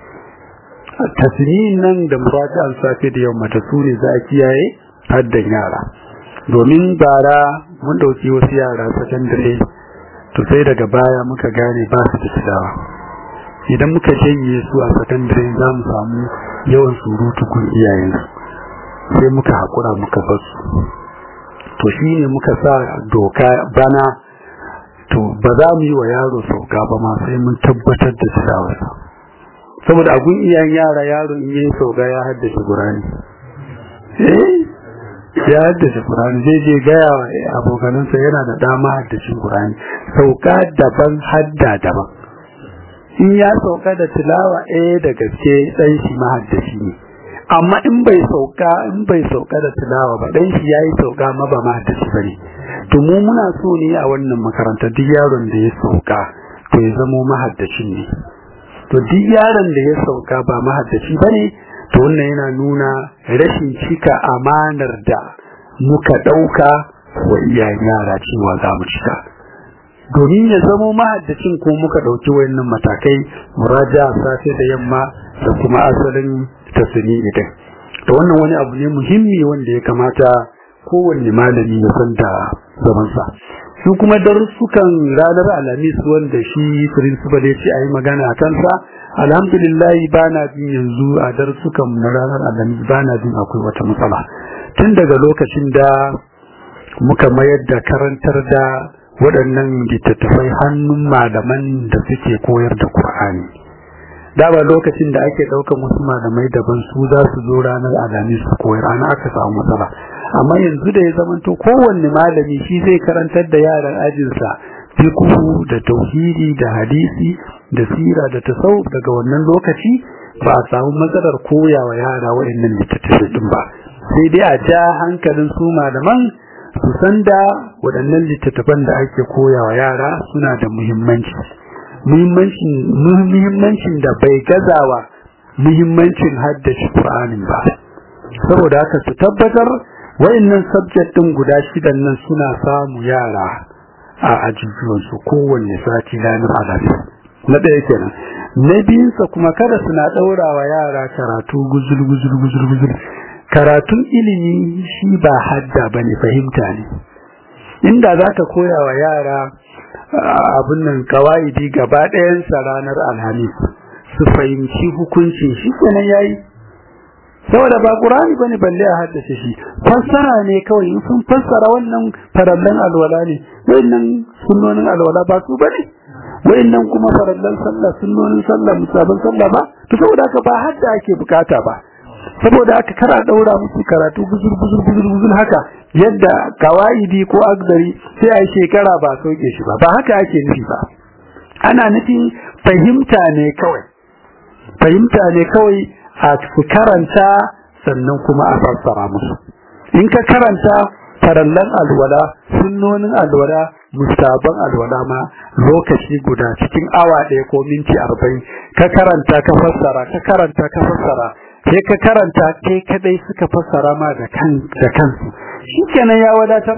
tasiri nan da muraji'an safe da yamma ta su ne za a kiyaye haddan yara domin bara mun dauki wasu yara sakandare to sai daga baya muka gane ba su da tilawa idan muka janye su a sakandare za mu samu yawan surutu kun iyayensu sai muka haƙura muka bar su to shi ne muka sa doka bana to ba za mu yi wa yaro sauka ba ma sai mun tabbatar da tilawarsa saboda agun iyayen yara yaro in yi sauka ya haddace Qur'ani eh ya haddace Qur'ani zai je gaya wa abokanansa yana da dama haddacin Qur'ani sauka daban hadda daban in ya sauka da tilawa eh da gaske dan shi mahaddaci ne amma in bai sauka in bai sauka da tilawa ba dan shi yayi sauka ma ba mahaddaci bane to mu muna so ne a wannan makaranta duk yaron da ya sauka to ya zamo mahaddacin ne to duk yaron da ya sauka ba mahaddaci bane to wannan yana nuna rashin cika amanar da muka dauka wa iyayen yara cewa za mu cika domin ya zamo mahaddacin ko muka dauki wayannan matakai muraja safe da yamma da kuma asalin tasini idan to wannan wani abu ne muhimmi wanda ya kamata kowanne malami ya san da zamansa su kuma darussukan ranar alhamis wanda shi principal ya ce a yi magana a kansa alhamdulillah ba na jin yanzu a darussukan na ranar alhamis ba na jin akwai wata matsala tun daga lokacin da muka mayar da karantar da waɗannan littattafai hannun malaman da suke koyar da Kur'ani. da ba lokacin da ake ɗaukar wasu malamai daban su za su zo ranar alhamis su koyar ana aka samu matsala amma yanzu da ya zamanto kowanne malami shi zai karantar da yaran ajinsa fiqhu da tauhidi da hadisi da sira da tasawuf daga wannan lokaci ba a samu matsalar koyawa yara waɗannan littattafai din ba sai dai a ja hankalin su malaman su san da waɗannan littattafan da ake koyawa yara suna da muhimmanci muhimmancin da bai gazawa muhimmancin haddace Qur'anin ba saboda haka su tabbatar wayannan subject din guda shidan nan suna samu yara a ajujuwan su kowanne sati ranar alhamis na ɗaya kenan na biyunsa kuma kada suna ɗaurawa yara karatu guzul guzul guzul guzul karatun ilimi shi ba hadda bane fahimta ne inda zaka koya wa yara abin nan kawaidi gaba ɗayansa ranar alhamis su fahimci hukuncin shi kenan yayi saboda ba qur'ani bane balle a haddace shi fassara ne kawai in sun fassara wannan farallan alwala ne wayannan sunnonin alwala ba su bane wayannan kuma farallan sallah sunnonin sallah musabban sallah ba to saboda haka ba hadda ake bukata ba saboda haka kara daura musu karatu guzur guzur guzur guzur haka yadda kawaidi ko agdari sai a shekara ba sauke shi ba ba haka ake nufi ba ana nufin fahimta ne kawai fahimta ne kawai a su karanta sannan kuma a fassara musu in ka karanta farallan alwala sunnonin alwala mustaban alwala ma lokaci guda cikin awa ɗaya ko minti arba'in ka karanta ka fassara ka karanta ka fassara sai ka karanta kai kadai suka fassara ma da kan da kansu shikenan ya wadatar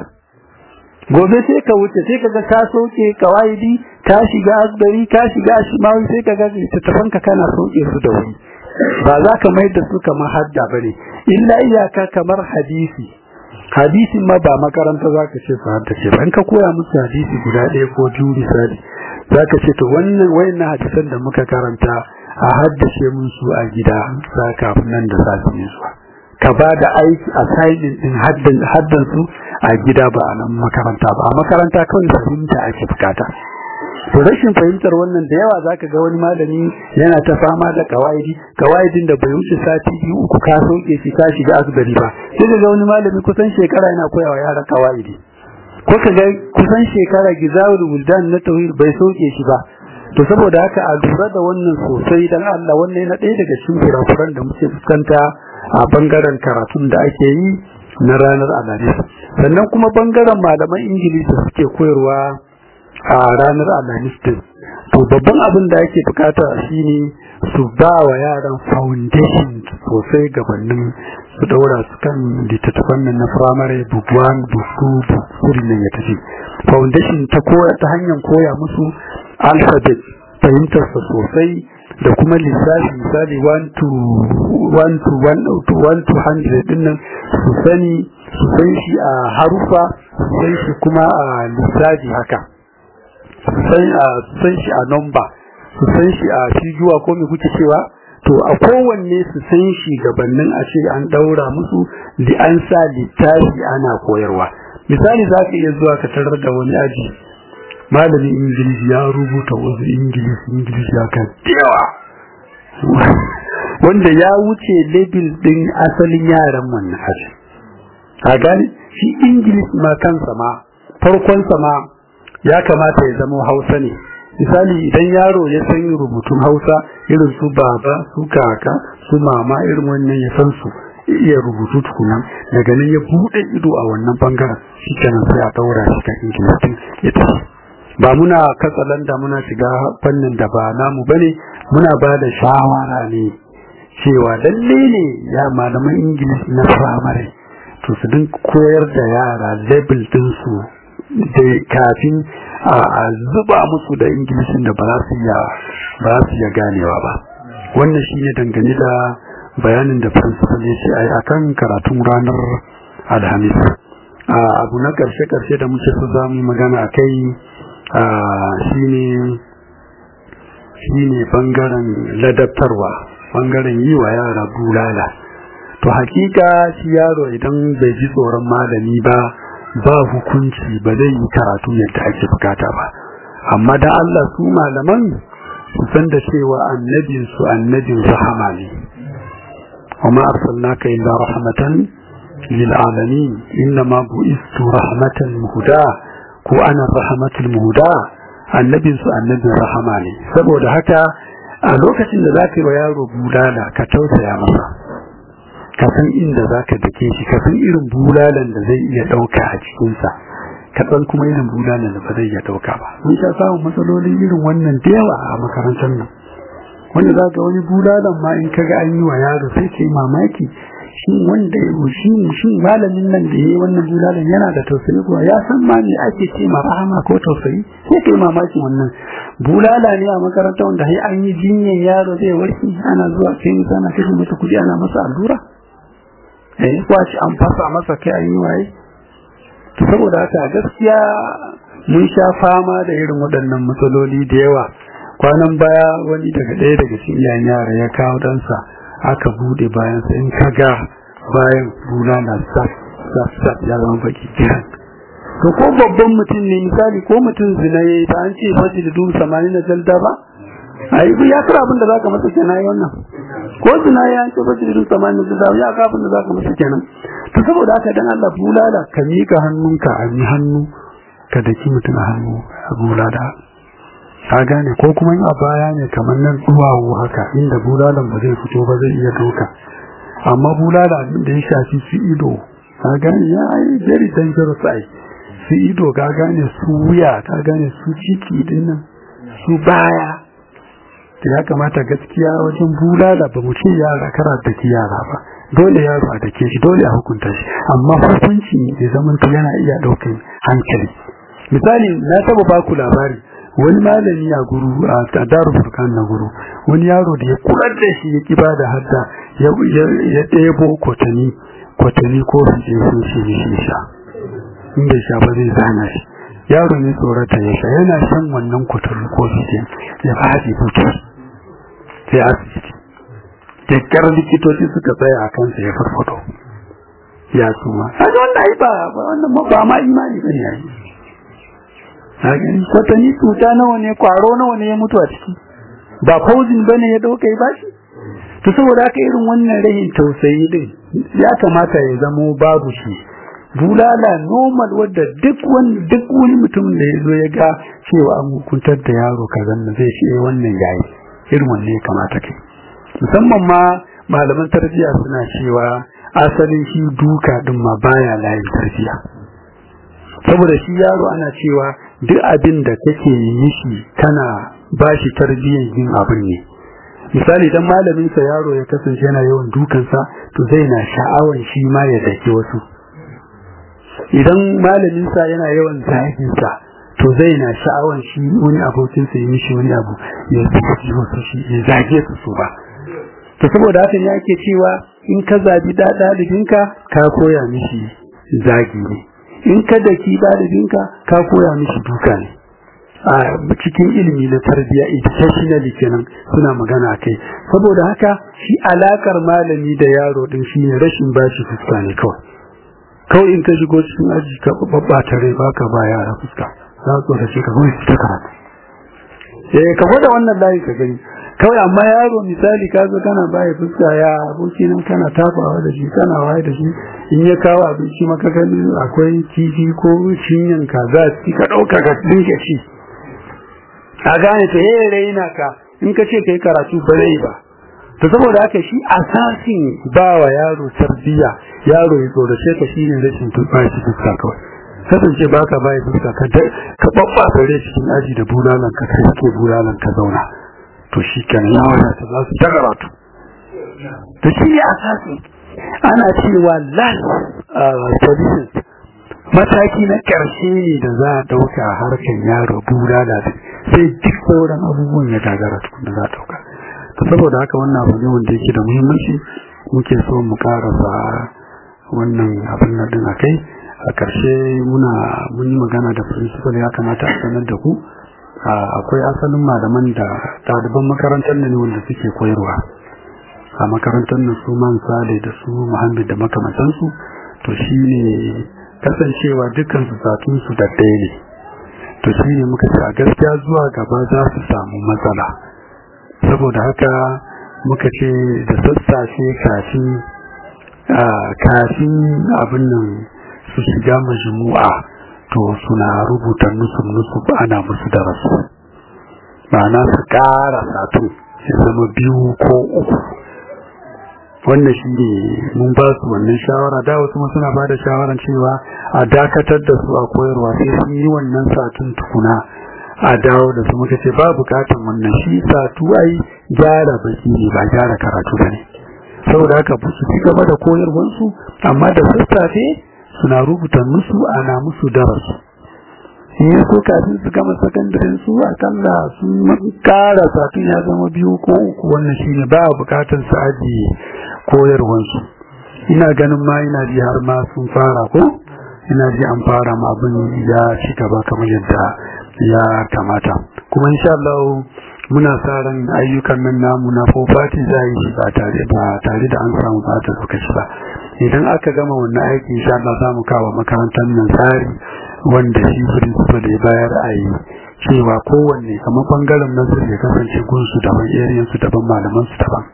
gobe sai ka wuce sai kaga ka soke kawaidi ka shiga asbari ka shiga shimawi sai kaga littattafan ka kana soke su da wuri ba za ka mai da su kamar hadda bane illa iyaka kamar hadisi hadisi ma ba makaranta za ka ce su haddace ba in ka koya musu hadisi guda ɗaya ko biyu misali za ka ce to wannan wayannan hadisan da muka karanta a haddace mun su a gida za kafin nan da safi ne zuwa ka ba da aiki a sainin din haddan su a gida ba a nan makaranta ba a makaranta kawai fahimta ake bukata to rashin fahimtar wannan da yawa zaka ga wani malami yana ta fama da kawaidi kawaidin da bai wuce sati biyu uku ka sauke shi ka shiga asibiti ba sai ga wani malami kusan shekara yana koyawa yara kawaidi ko ka ga kusan shekara gizawul wuldan na tauhid bai sauke shi ba to saboda haka a lura da wannan sosai dan Allah wannan yana ɗaya daga cikin kurakuran da muke fuskanta a bangaren karatun da ake yi na ranar alhamis sannan kuma bangaren malaman ingilishi da suke koyarwa a ranar alhamis din to babban abin da ake bukata shine su ba wa yaran foundation sosai gabanin su daura su kan littattafan nan na firamare book one book two book three nan ya tafi foundation ta koya ta hanyar koya musu alphabet fahimtarsa sosai da kuma lissafi misali 1 to 1 to 1 to 100 din nan su sani su san shi a harufa su san shi kuma a lissafi haka su san shi a number su san shi a fijuwa ko me kuke cewa to a kowanne su san shi gabanin a ce an daura musu da an sa littafi ana koyarwa misali za ka iya zuwa ka tarar da wani aji malamin ingilishi ya rubuta wasu ingilishi ingilishi ya kan yawa wanda ya wuce lebil din asalin yaran wannan aji a gani shi ingilishi ma kansa ma farkonsa ma ya kamata ya zama hausa ne misali idan yaro ya san rubutun hausa irin su baba su kaka su mama irin wannan ya san su iya rubutu tukunan daga nan ya bude ido a wannan bangaren shi kenan sai a daura shi kan ingilishi ya tafi ba muna katsalanda muna shiga fannin da ba namu bane muna ba da shawara ne cewa lalle ne ya malaman ingilishi na firamare to su din koyar da yara level din su da kafin a zuba musu da ingilishin da ba za su iya ba za su iya ganewa ba wannan shine dangane da bayanin da principal ya ce ai akan karatun ranar alhamis abu na karshe karshe da muke so zamu magana akai shine shine bangaren ladabtarwa bangaren yi wa yara bulala to hakika shi yaro idan bai ji tsoron malami ba ba hukunci ba zai yi karatu yadda ake bukata ba amma da Allah su malaman su san da cewa annabin su annabin rahama ne وما أرسلناك إلا رحمة للعالمين إنما بئست رحمة مهداة ko ana rahmatul muhuda annabin su annabin rahama ne saboda haka a lokacin da zaka yi wa yaro bulala ka tausaya masa ka san inda zaka dake shi ka san irin bulalan da zai iya dauka a cikin sa ka san kuma irin bulalan da ba zai iya dauka ba mun sha samun matsalolin irin wannan da yawa a makarantar nan wanda zaka wani bulalan ma in kaga an yi wa yaro sai kai mamaki shi wanda shi shi malamin nan da yayi wannan bulalan yana da tausayi ko ya san ma me ake ce ma rahama ko tausayi sai kai mamaki wannan bulala ne a makaranta wanda sai an yi jinyar yaro zai warke ana zuwa kai misana kashe masa kudi ana masa allura eh ko shi an fasa masa kai an yi waye to saboda haka gaskiya mun sha fama da irin waɗannan matsaloli da yawa kwanan baya wani daga ɗaya daga cikin iyayen yara ya kawo ɗansa aka bude bayan sa in kaga bayan bulala sat sat sat ya zama baki kiran to ko babban mutum ne misali ko mutum zina ya yi ta an ce fashi da dubu samani na jalda ba a yi ya kira abin da za ka masa kenan yi wannan ko zina ya an ce fashi da dubu samani na jalda ya kira abin da za ka masa kenan to saboda haka dan Allah bulala ka miƙa hannunka a mi hannu ka daki mutum a hannu a bulala ka gane ko kuma in a baya ne kamar nan duwawu haka inda bulalan ba zai fito ba zai iya doka amma bulala abin da ya shafi su ido ka gane ya yi very dangerous ai su ido ka gane su wuya ka gane su ciki dinnan su baya da ya kamata gaskiya wajen bulala ba mu ce yara kara da ki yara ba dole yaro a dake shi dole a hukunta shi amma hukunci da zaman yana iya daukan hankali misali na taba baku labari wani malami a guru a daru furkan na guru wani yaro da ya kurar da shi ya kiba da hadda ya ɗebo kwatani kwatani ko fice sun shi shi sha inda sha ba zai zana shi yaro ne tsorata ya sha yana shan wannan kwatani ko fice ya faɗi fito sai asibiti kyakkyar likitoci suka tsaya a kansa ya farfado ya suma kaga wannan ai ba wannan ba ma imani bane yayi watanni cuta nawa ne kwaro nawa ne ya mutu a ciki ba fauzin bane ya dauka ya bashi to saboda haka irin wannan rahin tausayi din ya kamata ya zamo babu shi bulala normal wadda duk wani duk wani mutum da ya zo ya ga cewa an hukuntar da yaro kazan nan zai ce wannan yayi irin wannan ya kamata kai musamman ma malaman tarbiyya suna cewa asalin shi duka din ma baya layin tarbiyya saboda shi yaro ana cewa duk abin da kake yi shi kana bashi tarbiyyar yin abin ne misali dan malamin sa yaro ya kasance yana yawan dukansa to zai na sha'awan shi ma ya dake wasu idan malamin sa yana yawan zagin sa to zai na sha'awan shi wani abokin sa ya mishi wani abu ya zage wasu shi ya zage su su ba to saboda haka ne ake cewa in ka zabi da dalibinka ka koya mishi zagi ne in ka daki dalibinka ka koya mishi duka ne a cikin ilimi na tarbiyya educationally kenan suna magana kai saboda haka shi alakar malami da yaro din shi ne rashin bashi fuska ne kawai kawai in ka shigo cikin aji ka babbata rai baka ba yara fuska za su da shi ka zo ta karatu eh ka gwada wannan layi ka gani kawai amma yaro misali ka zo kana baya fuska ya aboki nan kana tafawa da shi kana waye da shi in ya kawo abinci maka gani akwai kifi ko cinyan kaza ka dauka ka dinke shi a gane ta yayin raina ka in ka ce kai karatu ba zai ba to saboda haka shi asasin ba wa yaro tarbiya yaro ya tsorace ka shine rashin tubashi fuska kawai kasance baka bai fuska ka ka babba tare cikin aji da bulalan ka kai ke bulalan ka zauna to shi kan ya wadata za su ta karatu to shi ne asasin ana cewa last solution mataki na ƙarshe ne da za a ɗauka a harkar yaro bulala sai duk sauran abubuwan ya gagara tukun da za a ɗauka ta saboda haka wannan abu ne wanda yake da muhimmanci muke so mu karasa wannan abin na din akai a ƙarshe muna mun yi magana da principal ya kamata a sanar da ku akwai asalin malaman da ɗaliban makarantar ne wanda suke koyarwa a makarantar nan su man sale da su muhammad da makamantansu to shi ne kasancewa dukansu satunsu da ɗaya ne to shi ne muka ce a gaskiya zuwa gaba za su samu matsala saboda haka muka ce da sassafe kafin kafin abin nan su shiga majmu'a to suna rubuta nusuf nusuf ana musu darasu ma'ana su ƙara satun ya zama biyu ko uku wannan shi ne mun ba su wannan shawara da wasu ma suna ba da shawaran cewa a dakatar da su a koyarwa sai sun yi wannan satun tukuna a dawo da su muka ce ba bukatan wannan shi satu ai gyara baki ne ba gyara karatu ba ne saboda haka su ci gaba da koyarwansu amma da sassafe suna rubuta musu ana musu darasu in ya so kafin su gama sakandaren su akalla sun kara satun ya zama biyu ko uku wannan shi ne ba a bukatar su ajiye koyarwansu ina ganin ma ina ji har ma sun fara ko ina ji an fara ma abin ya ci gaba kamar yadda ya kamata kuma insha Allah muna sa ran ayyukan nan namu na fofati za yi shi ba tare ba tare da an samu ba ta lokaci ba idan aka gama wannan aiki insha Allah za mu kawo makarantar nan tsari wanda shi principal ya bayar a yi cewa kowanne kamar bangaren nazari ya kasance gunsu daban area su daban malaman su daban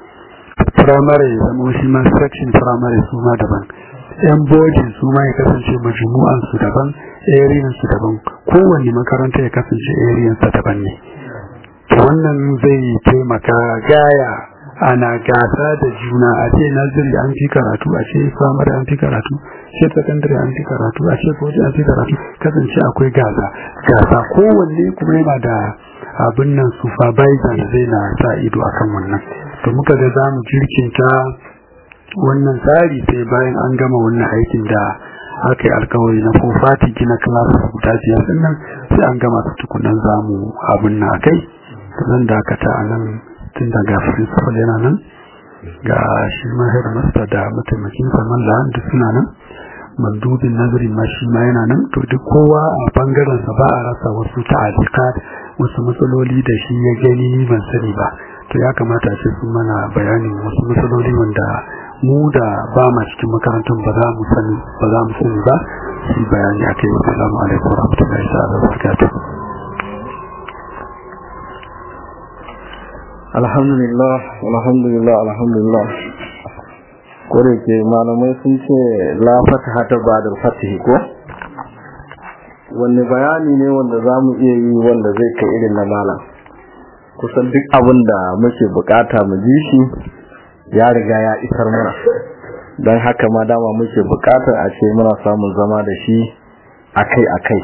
primary ya zama shi ma section primary su ma daban yan bojin su ma ya kasance majmu'an su daban area su daban kowanne makaranta ya kasance area sa daban ne to wannan zai taimaka gaya ana gasa da juna a ce nazari an fi karatu a ce primary an fi karatu ce secondary an fi karatu a ce koji an fi karatu kasance akwai gasa gasa kowanne kuma yana da abin nan supervisor da zai na sa ido akan wannan to muka ga za mu jirkinta wannan tsari sai bayan an gama wannan aikin da aka yi alkawari na fofati gina class guda biyar din nan sai an gama su tukunan zamu abin na kai zan dakata a nan tun daga principal yana nan ga shi ma headmaster da mataimakin saman la'an da suna nan mandubin nazarin ma shi ma yana nan to duk kowa a bangaren sa ba a rasa wasu ta'alika wasu matsaloli da shi ya gani ban sani ba to ya kamata ce sun mana bayanin wasu matsaloli wanda mu da ba ma cikin makarantar ba za mu sani ba za mu sani ba shi bayani akai wa salamu alaikum wa rahmatullahi wa barakatuh alhamdulillah alhamdulillah alhamdulillah kore ke malamai sun ce la fataha ta ba'da fatihi ko wanne bayani ne wanda zamu iya yi wanda zai kai irin na malam kusan duk abin da muke bukata mu ji shi ya riga ya isar mana don haka ma dama muke bukatar a ce muna samun zama da shi akai akai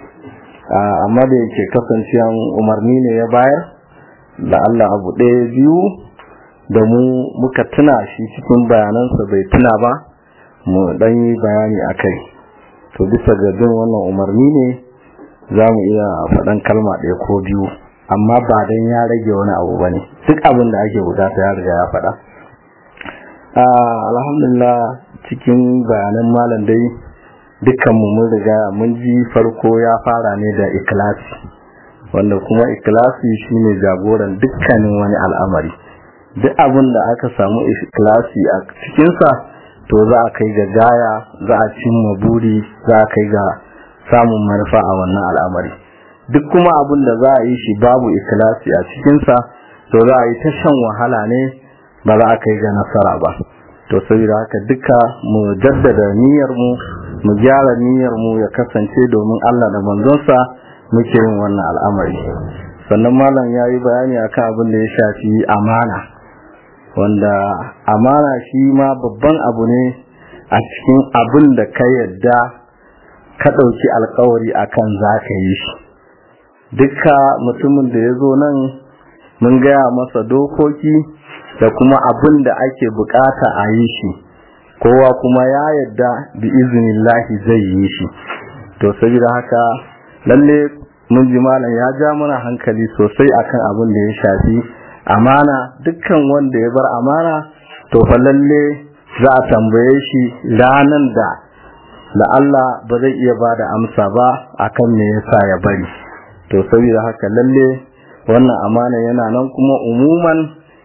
amma da yake kasancewan umarni ne ya bayar da Allah abu ɗaya biyu da mu muka tuna shi cikin bayanansa bai tuna ba mu ɗan yi bayani a kai to bisa ga bin wannan umarni ne za mu iya faɗan kalma ɗaya ko biyu amma ba don ya rage wani abu ba ne duk abin da ake bukata ya riga ya faɗa alhamdulillah cikin bayanan malam dai dukkanmu mun riga mun ji farko ya fara ne da ikilasi wanda kuma ikilasi shine jagoran dukkanin wani al'amari duk abin da aka samu ikilasi a cikinsa to za a kai ga gaya za a cimma buri za a kai ga samun manufa a wannan al'amari duk kuma abin da za a yi shi babu ikilasi a cikinsa to za a yi ta shan wahala ne ba za a kai ga nasara ba to saboda haka duka mu jaddada niyyar mu mu gyara niyyar mu ya kasance domin Allah da manzonsa muke yin wannan al'amari sannan malam ya yi bayani akan abin da ya shafi amana wanda amana shi ma babban abu ne a cikin abin da ka yadda ka ɗauki alkawari akan za ka yi shi dukka mutumin da ya zo nan mun gaya masa dokoki da kuma abin da ake bukata a yi shi kowa kuma ya yadda bi iznillahi zai yi shi to saboda haka lalle mun ji malam ya ja mana hankali sosai akan abin da ya shafi amana dukkan wanda ya bar amana to fa lalle za a tambaye shi ranan da da Allah ba zai iya bada amsa ba akan me yasa ya bari to saboda haka lalle wannan amana yana nan kuma umuman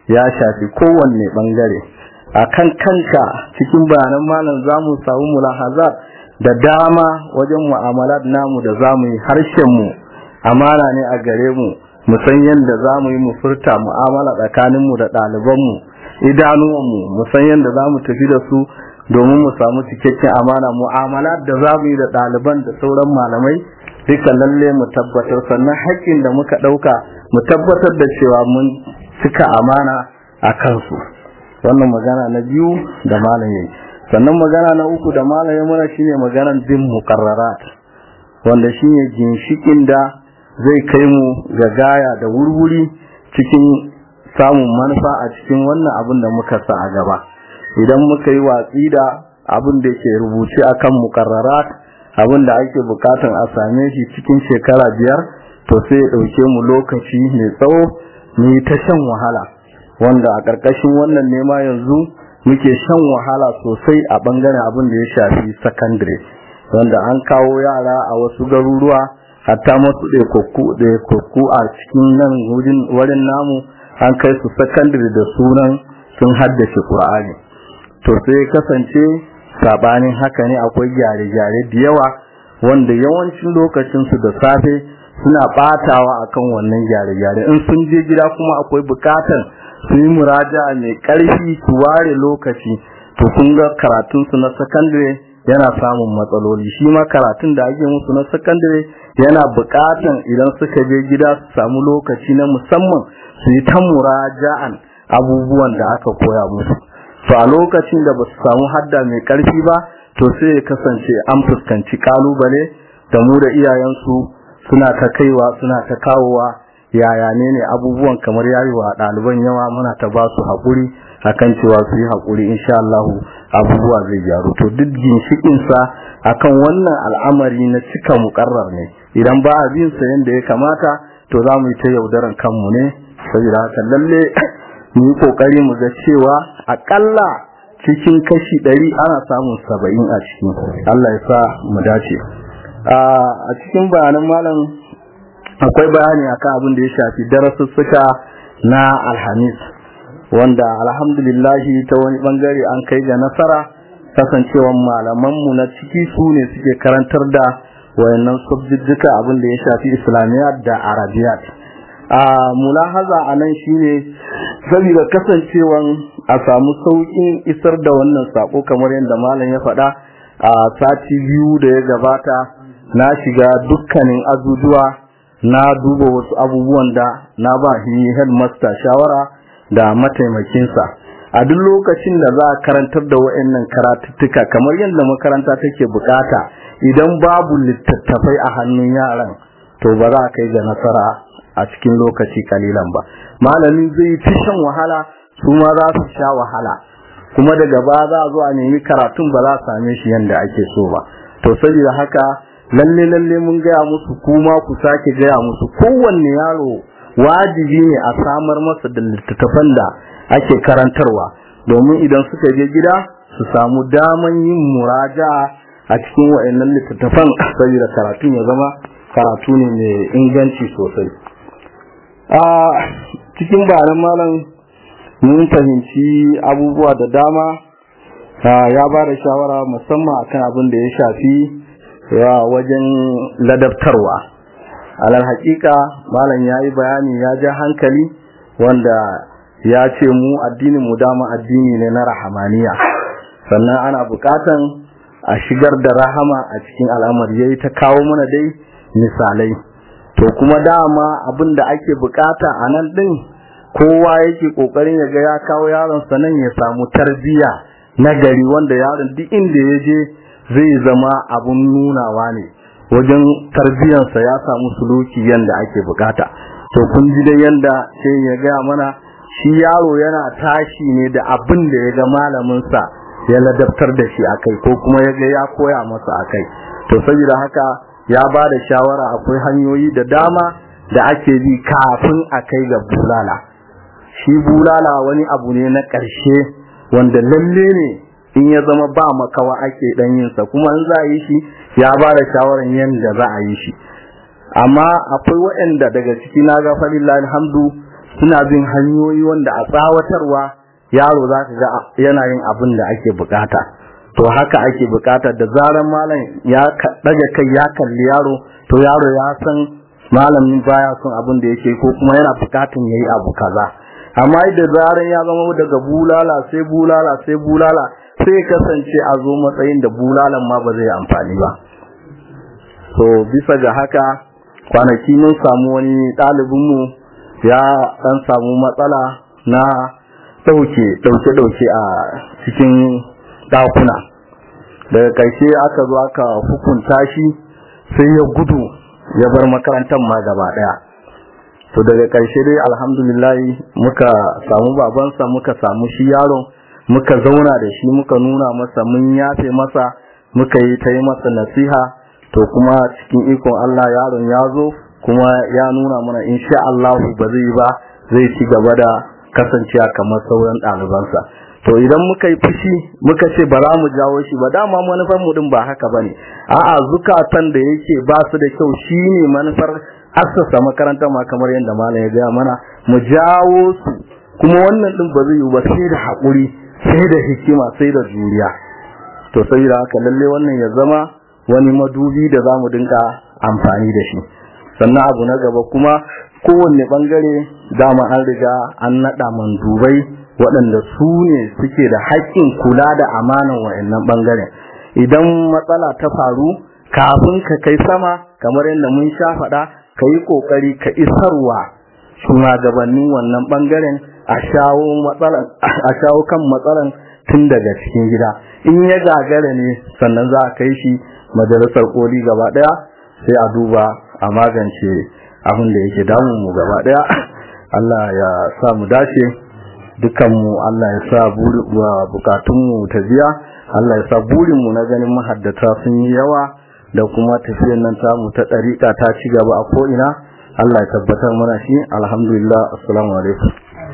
ya shafi kowanne bangare akan kanka cikin bayanan malam zamu samu mulahazar da dama wajen mu'amalat namu da zamu yi harshen mu amana ne a gare mu mu san yadda zamu yi mu furta mu'amala tsakanin mu da ɗaliban mu idanuwan mu mu san yadda zamu tafi da su domin mu samu cikakken amana mu'amalat da zamu yi da ɗaliban da sauran malamai duka lalle mu tabbatar sannan haƙƙin da muka ɗauka mu tabbatar da cewa mun cika amana a kansu wannan magana na biyu da malam yayi sannan magana na uku da malam ya mana shine maganar bin muqarrarat wanda shine ginshikin da zai kai mu ga gaya da wurwuri cikin samun manufa a cikin wannan abin da muka sa a gaba idan muka yi watsi da abin da ke rubuce akan muqarrarat abin da ake bukatan a same shi cikin shekara biyar to sai ya ɗauke mu lokaci mai tsawo mu yi ta shan wahala wanda a ƙarƙashin wannan nema yanzu muke shan wahala sosai a ɓangaren abin da ya shafi sakandare wanda an kawo yara a wasu garuruwa hatta masu ɗaikokku a cikin nan wurin namu an kai su sakandare da sunan sun haddace ƙur'ani to sai kasance sabanin haka ne akwai gyare-gyare da yawa wanda yawancin lokacinsu da safe suna batawa akan wannan gyare-gyare in sun je gida kuma akwai bukatan su yi muraja mai karfi su ware lokaci to kun ga karatunsu na sakandare yana samun matsaloli shi ma karatun da ake musu na sakandare yana bukatan idan suka je gida su samu lokaci na musamman su yi ta muraja'an abubuwan da aka koya musu to a lokacin da ba su samu hadda mai karfi ba to sai ya kasance an fuskanci kalubale da mu da iyayensu suna ta kaiwa suna ta kawowa yaya ne ne abubuwan kamar yayi wa ɗaliban yawa muna ta ba su haƙuri akan cewa su yi haƙuri insha Allah abubuwa zai gyaru to duk ginshikin sa akan wannan al'amari na cika muƙarrar ne idan ba a bin sa yanda ya kamata to za mu yi ta yaudaran kanmu ne saboda haka lalle mu yi kokari mu ga cewa akalla cikin kashi ɗari ana samun saba'in a cikin Allah ya sa mu dace a cikin bayanan malam akwai bayani akan abin da ya shafi darasussuka na alhamis wanda alhamdulillahi ta wani bangare an kai ga nasara kasancewan malamanmu na ciki su ne suke karantar da wayannan subjijjika abin da ya shafi islamiyat da arabiyat a mulahaza a nan shine saboda kasancewan a samu sauƙin isar da wannan sako kamar yadda malam ya faɗa a sati biyu da ya gabata na shiga dukkanin azuzuwa na duba wasu abubuwan da na ba shi headmaster shawara da mataimakinsa a duk lokacin da za a karantar da wa'annan karatuttuka kamar yadda makaranta take bukata idan babu littattafai a hannun yaran to ba za a kai ga nasara a cikin lokaci kalilan ba malamin zai fi shan wahala su ma za su sha wahala kuma daga ba za a zo a nemi karatun ba za a same shi yadda ake so ba to saboda haka lalle lalle mun gaya musu kuma ku sake gaya musu kowanne yaro wajibi ne a samar masa da littattafan da ake karantarwa domin idan suka je gida su samu daman yin muraja a cikin wa'annan littattafan saboda karatun ya zama karatu ne mai inganci sosai a cikin bayanan malam mun fahimci abubuwa da dama ya ba da shawara musamman akan abin da ya shafi wajen ladabtarwa alal hakika malam ya yi bayani ya ja hankali wanda ya ce mu addinin mu dama addini ne na rahamaniya sannan ana bukatan a shigar da rahama a cikin al'amari yayi ta kawo mana dai misalai to kuma dama abin da ake bukata a nan din kowa yake kokarin ya ga ya kawo yaron sa nan ya samu tarbiya na gari wanda yaron duk inda ya je zai zama abun nunawa ne wajen tarbiyyarsa ya samu suluki yanda ake bukata to kun ji dai yanda sai ya gaya mana shi yaro yana tashi ne da abin da ya ga malaminsa ya ladabtar da shi akai ko kuma ya ga ya koya masa akai to saboda haka ya ba da shawara akwai hanyoyi da dama da ake bi kafin a kai ga bulala shi bulala wani abu ne na ƙarshe wanda lalle ne in ya zama ba makawa ake dan yin sa kuma in za a yi shi ya ba da shawaran yadda za a yi shi amma akwai waɗanda daga ciki na ga falillahi alhamdu suna bin hanyoyi wanda a tsawatarwa yaro za ka ga yana yin abin da ake bukata to haka ake bukata da zaran malam ya daga kai ya kalli yaro to yaro ya san malamin baya son abin da yake ko kuma yana bukatun yayi abu kaza amma da zaran ya zama daga bulala sai bulala sai bulala sai kasance a zo matsayin da bulalan ma ba zai amfani ba so bisa ga haka kwanaki mun samu wani ɗalibinmu ya ɗan samu matsala na ɗauke ɗauke ɗauke a cikin ɗakuna daga ƙarshe aka zo aka hukunta shi sai ya gudu ya bar makarantar ma gaba ɗaya to daga ƙarshe dai alhamdulillah muka samu babansa muka samu shi yaron muka zauna da shi muka nuna masa mun yafe masa muka yi ta yi masa nasiha to kuma cikin ikon Allah yaron ya zo kuma ya nuna mana insha Allah ba zai ba zai ci gaba da kasancewa kamar sauran ɗalibansa to idan muka yi fushi muka ce ba za mu jawo shi ba dama manufar mu din ba haka bane a'a zukatan da yake ba su da kyau shine manufar assasa makarantar ma kamar yadda malam ya gaya mana mu jawo su kuma wannan din ba zai yi ba sai da haƙuri sai da hikima sai da juriya to saboda haka lalle wannan ya zama wani madubi da za mu dinka amfani da shi sannan abu na gaba kuma kowanne bangare dama an riga an naɗa mandubai waɗanda su ne suke da haƙƙin kula da amanan wa'annan bangaren idan matsala ta faru kafin ka kai sama kamar yadda mun sha faɗa ka yi ƙoƙari ka isarwa shugabannin wannan bangaren a shawo kan matsalan tun daga cikin gida in ya gagara ne sannan za a kai shi majalisar koli gaba daya sai a duba a magance abin da yake damun mu gaba daya Allah ya sa mu dace dukanmu Allah ya sa bukatunmu ta biya Allah ya sa burinmu na ganin mahaddata sun yi yawa da kuma tafiyar nan tamu ta ɗariƙa ta ci gaba a ko'ina Allah ya tabbatar mana shi alhamdulillah assalamu alaikum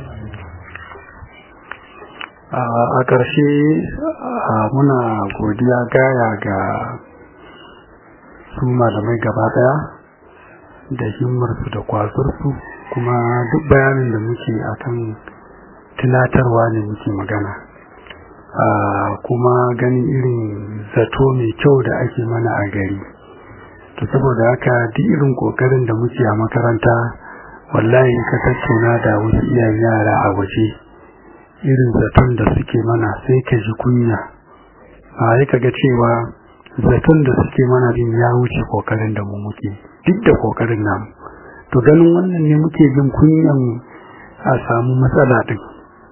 a ƙarshe muna godiya gaya ga su malamai gaba ɗaya da himmarsu da kwazarsu kuma duk bayanin da muke akan tunatarwa ne muke magana kuma ganin irin zato mai kyau da ake mana a gari to saboda haka duk irin kokarin da muke a makaranta wallahi ka tattauna da wasu iyayen yara a waje irin zaton da suke mana sai ka ji kunya a yi kaga cewa zaton da suke mana din ya wuce kokarin da mu muke duk da kokarin namu to ganin wannan ne muke jin kunyan a samu matsala din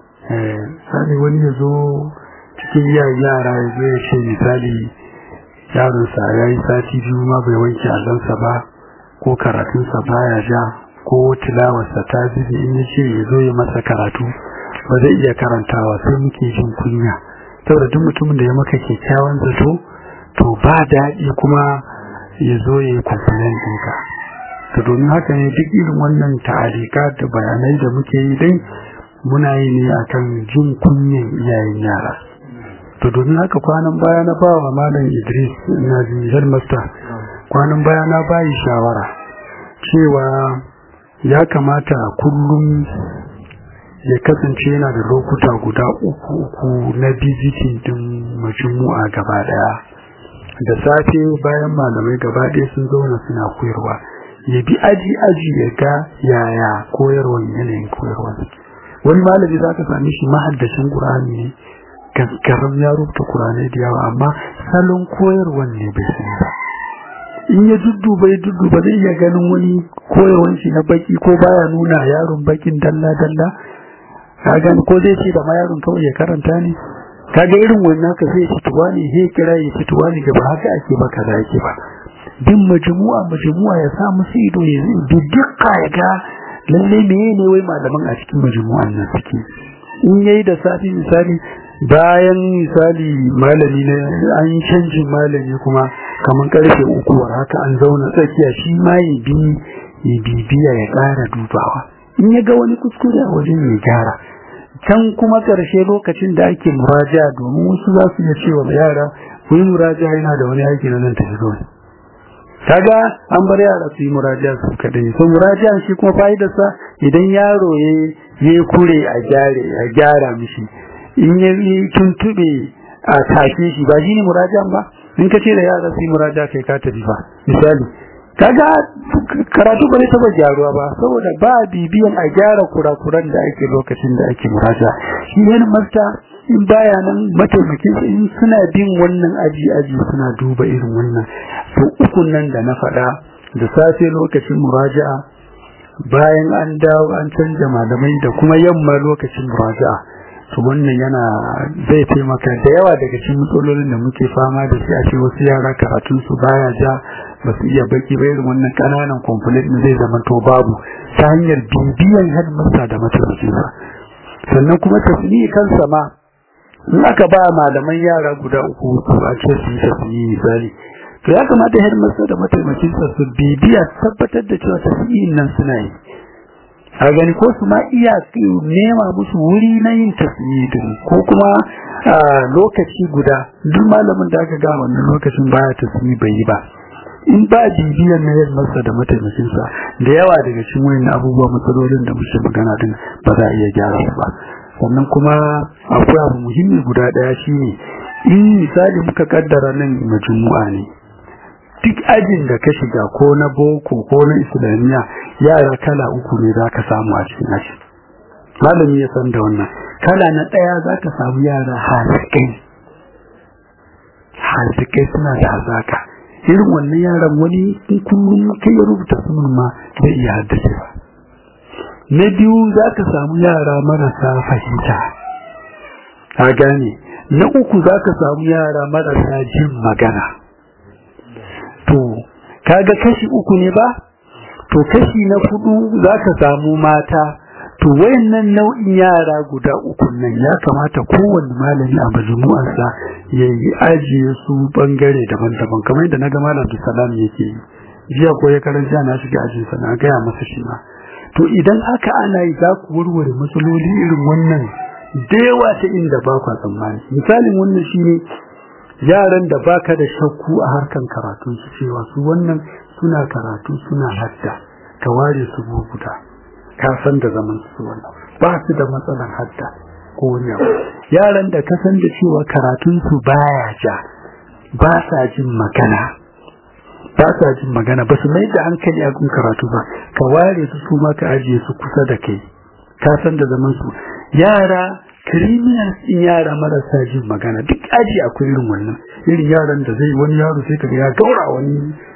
misali wani ya zo cikin yara ya zo ya ce misali yaronsa ya yi sati biyu ma bai wanke allonsa ba ko karatunsa baya ja ko tilawarsa ta zube in ya ce ya zo ya masa karatu ba zai iya karantawa sai muke jin kunya saboda duk mutumin da ya maka kyakkyawan zato to ba daɗi kuma ya zo ya yi kwamfanin ɗinka to domin haka ne duk irin wannan ta'alika da bayanai da muke yi dai muna yi ne akan jin kunyan iyayen yara to domin haka kwanan baya na ba wa malam idris na jihar master kwanan baya na bayi shawara cewa ya kamata kullum ya kasance yana da lokuta guda uku uku na bizitin din majmu'a gaba daya da safe bayan malamai gaba daya sun zauna suna koyarwa ya bi aji aji ya ga yaya koyarwan yanayin koyarwa wani malami za ka sami shi mahaddashin qur'ani ne gaskarar ya rubuta qur'ani da yawa amma salon koyarwan ne bai sani ba in ya dudduba ya dudduba zai iya ganin wani koyarwan shi na baki ko baya nuna yaron bakin dalla dalla ka gani ko zai ce da ma yaron kawai ya karanta ne kaga irin wannan ka sai fituwa ne he kira ya fituwa ne da ba haka ake ba kaza yake ba bin majmu'a majmu'a ya sa musu ido ya dukka ya ga lalle menene wai malaman a cikin majmu'an nan suke in yayi da safi misali bayan misali malami ne an yi canjin malami kuma kamar karfe uku war haka an zauna tsakiya shi ma ya bi ya bibiya ya ƙara dubawa in ya ga wani kuskure a wajen ya gyara can kuma ƙarshe lokacin da ake muraja domin wasu za su iya cewa yara ku yi muraja yana da wani aiki na nan tafi zuwa kaga an bar yara su yi murajiya su kadai so murajiya shi kuma fa'idarsa idan yaro ya ya kure a gyare a gyara mishi in ya tuntube a tashe shi ba shi ne murajiyan ba in ka ce da yara su yi murajiya kai ka tafi ba misali kaga karatu ba zai taba gyaruwa ba saboda ba bibiyan a gyara kurakuran da ake lokacin da ake muraja shi ne masta in baya nan mataimakin in suna bin wannan aji aji suna duba irin wannan to ukun nan da na faɗa da safe lokacin muraja'a bayan an dawo an canja malamai da kuma yamma lokacin muraja'a to wannan yana zai taimaka da yawa daga cikin matsalolin da muke fama da shi a ce wasu yara karatun su baya ja ba su iya baki ba irin wannan kananan complaint zai zama to babu ta hanyar bibiyan headmaster da mataimakin sa sannan kuma tasiri kansa ma in aka ba malaman yara guda uku a ce su yi tasiri misali to ya kamata headmaster da mataimakin sa su bibiya tabbatar da cewa tasiri nan suna yi a gani ko su ma iya nema musu wuri na yin tasiri ko kuma lokaci guda duk malamin da aka ga wannan lokacin baya tasiri bai yi ba in ba bibiyan na yin masa da mataimakinsa da yawa daga cikin wani abubuwa matsalolin da muke magana din ba za a iya gyara su ba sannan kuma akwai abu muhimmi guda daya shine in misali muka kaddara nan majmu'a ne duk ajin da ka shiga ko na boko ko na islamiyya yara kala uku ne za ka samu a cikin aji malami ya san da wannan kala na ɗaya za ka samu yara hasikai hasikai suna da hazaka irin wannan yaran wani in kullum kai ya rubuta sunan ma zai iya haddace ba na biyu za ka samu yara marasa fahimta a gane na uku za ka samu yara marasa jin magana to kaga kashi uku ne ba to kashi na hudu zaka samu mata to wayannan nau'in yara guda uku nan ya kamata kowanne malami a majmu'arsa ya yi ajiye su bangare daban-daban kamar yadda naga malam Salam yake yi jiya ko ya karanta na shiga ajin sa na gaya masa shi ma to idan haka ana yi za ku warware matsaloli irin wannan da yawa ta inda ba ku tsammani misalin wannan shine yaran da baka da shakku a harkan karatun su cewa su wannan suna karatu suna hadda ka ware su guda ka san da zaman su wannan ba su da matsalar hadda ko wani abu yaran da ka san da cewa karatun su baya ja ba sa jin magana ba sa jin magana ba su mai da hankali a gun karatu ba ka ware su su ma ka ajiye su kusa da kai ka san da zaman su yara criminals in yara marasa jin magana duk aji akwai irin wannan irin yaran da zai wani yaro sai kaga ya gaura wani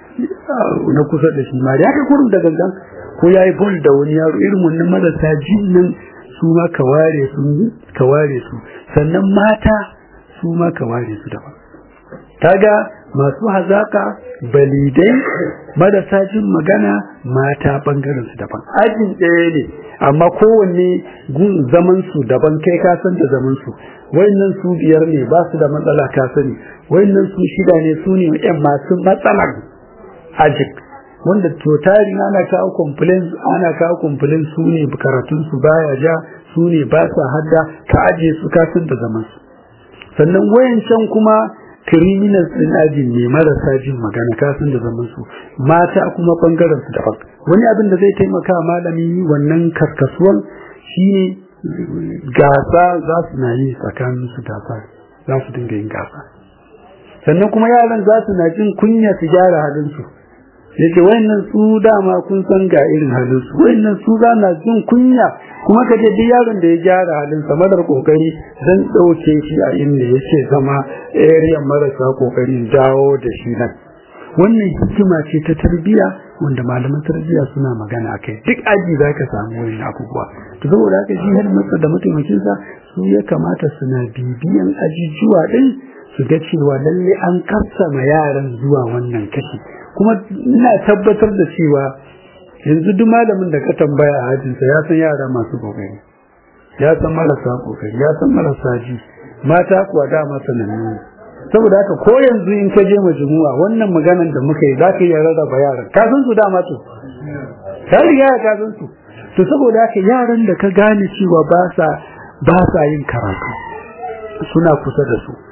na kusa da shi ma ya kai kurum da gangan ko ya yi bol da wani yaro irin wannan marasa jin nan su ma ka ware su ka ware su sannan mata su ma ka ware su daban kaga masu hazaka balidai marasa jin magana mata bangaren su daban ajin ɗaya ne amma kowanne gun zaman su daban kai ka san da zaman su wayannan su biyar ne ba su da matsala ka sani wayannan su shida ne su ne yan masu matsalar ajin wanda to tarin ana kawo complaints ana kawo complaints su ne karatun su baya ja su ne ba sa hadda ka aje su ka san da zaman su sannan wayancan kuma criminals din ajin ne marasa jin magana kasan da zaman su mata kuma bangaren su daban wani abin da zai taimaka malami wannan karkasuwan shine gasa za su na yi tsakanin su gasa za su dinga yin gasa sannan kuma yaran za su na jin kunya su gyara halin su yake wayannan su dama kun san ga irin halin su wayannan su za na jin kunya kuma ka je duk yaron da ya gyara halin sa madar kokari zan dauke shi a inda yake zama area marasa kokari dawo da shi nan wannan hikima ce ta tarbiya wanda malaman tarbiya suna magana akai duk aji zaka samu wani abubuwa to saboda haka shi har masa da mataimakin sa su ya kamata suna bibiyan ajijuwa din su ga cewa lalle an kassama yaran zuwa wannan kashi kuma ina tabbatar da cewa yanzu duk malamin da ka tambaya a hajjinsa ya san yara masu kokari ya san marasa kokari ya san marasa ji mata kuwa dama sanannu saboda haka ko yanzu in ka je majmu'a wannan maganan da muka yi zaka iya rarraba yaran ka san su dama to ka riga ka san su to saboda haka yaran da ka gane cewa ba sa ba sa yin karatu suna kusa da su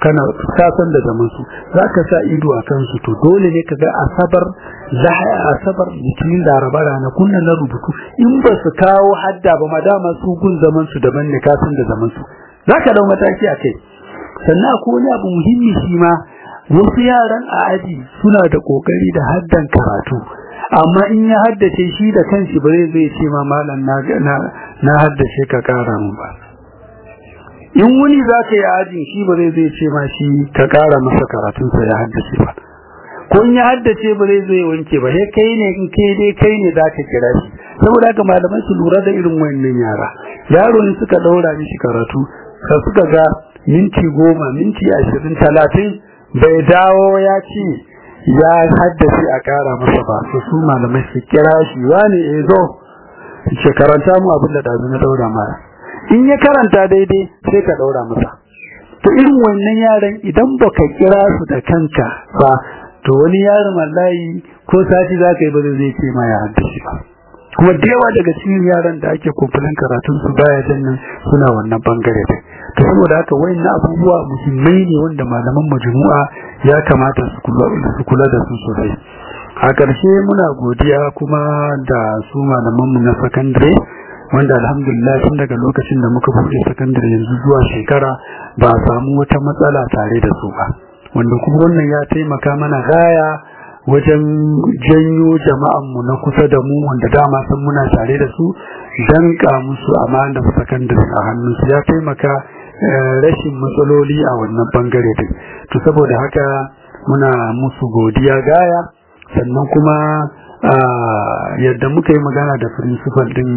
kana kasan da zaman su zaka sa ido a kansu to dole ne kaga asabar lahaya asabar litinin laraba rana kunna na rubutu in ba su kawo hadda ba madama su gun zaman su daban ne kasan da zaman su zaka dau mataki a kai sannan akwai wani abu muhimmi shi ma wasu yaran a aji suna da kokari da haddan karatu amma in ya haddace shi da kanshi ba zai zai ce ma malam na na haddace ka kara mun ba in wuni za ka yi ajin shi ba zai zai ce ma shi ka kara masa karatunsa ya haddace ba ko in ya haddace ba zai zai wanke ba sai kai ne in kai dai kai ne za ka kira shi saboda haka malamai su lura da irin wannan yara yaro ne suka daura mishi karatu ka suka ga minti goma minti ashirin talatin bai dawo ya ce ya haddace a kara masa ba su su malamai su kira shi wani e zo ce karanta mu abin da ɗazu na daura mara in ya karanta daidai sai ka daura masa to irin wannan yaran idan baka kira su da kanka ba to wani yaron wallahi ko sati za ka yi ba zai ce ma ya haddace ba kuma da yawa daga cikin yaran da ake kumfulin karatun su baya jannan suna wannan bangare da to saboda haka wayannan abubuwa muhimmai ne wanda malaman majmu'a ya kamata su kula da su sosai a ƙarshe muna godiya kuma da su malaman mu na sakandare wanda alhamdulillah tun daga lokacin da muka buɗe sakandare yanzu zuwa shekara ba a samu wata matsala tare da su ba wanda kuma wannan ya taimaka mana gaya wajen janyo jama'anmu na kusa da mu wanda dama san muna tare da su danka musu amanar sakandare a hannunsu ya taimaka rashin matsaloli a wannan bangare din to saboda haka muna musu godiya gaya sannan kuma yadda muka yi magana da principal din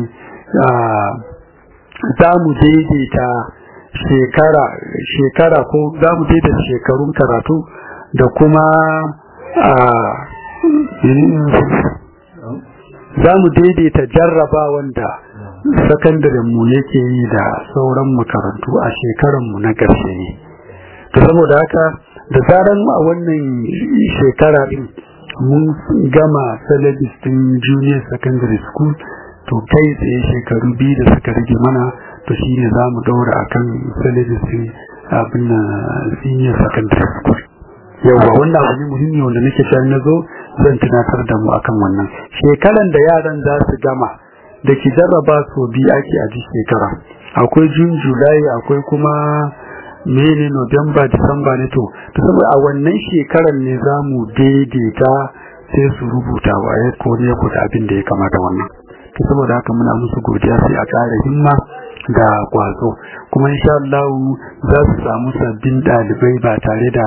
za mu daidaita shekara shekara ko za mu daidaita shekarun karatu da kuma za mu daidaita jarraba wanda sakandaren mu yake yi da sauran makarantu a shekaran mu na ƙarshe ne to saboda haka da zaran a wannan shekara din mun gama syllabus din junior secondary school to kai tsaye shekaru biyu da suka rage mana to shine za mu daura akan syllabus din abin senior secondary school yawa wannan abu ne muhimmi wanda nake cewa na zo zan tunatar da mu akan wannan shekaran da yaran za su gama da ki jarraba so biyu ake a shekara akwai jun julai akwai kuma mene november disamba ne to to saboda a wannan shekaran ne za mu daidaita sai su rubuta waye ko ne ko da abin da ya kamata wannan to saboda haka muna musu godiya sai a ƙara himma da kwazo kuma insha Allah za su samu sabbin ɗalibai ba tare da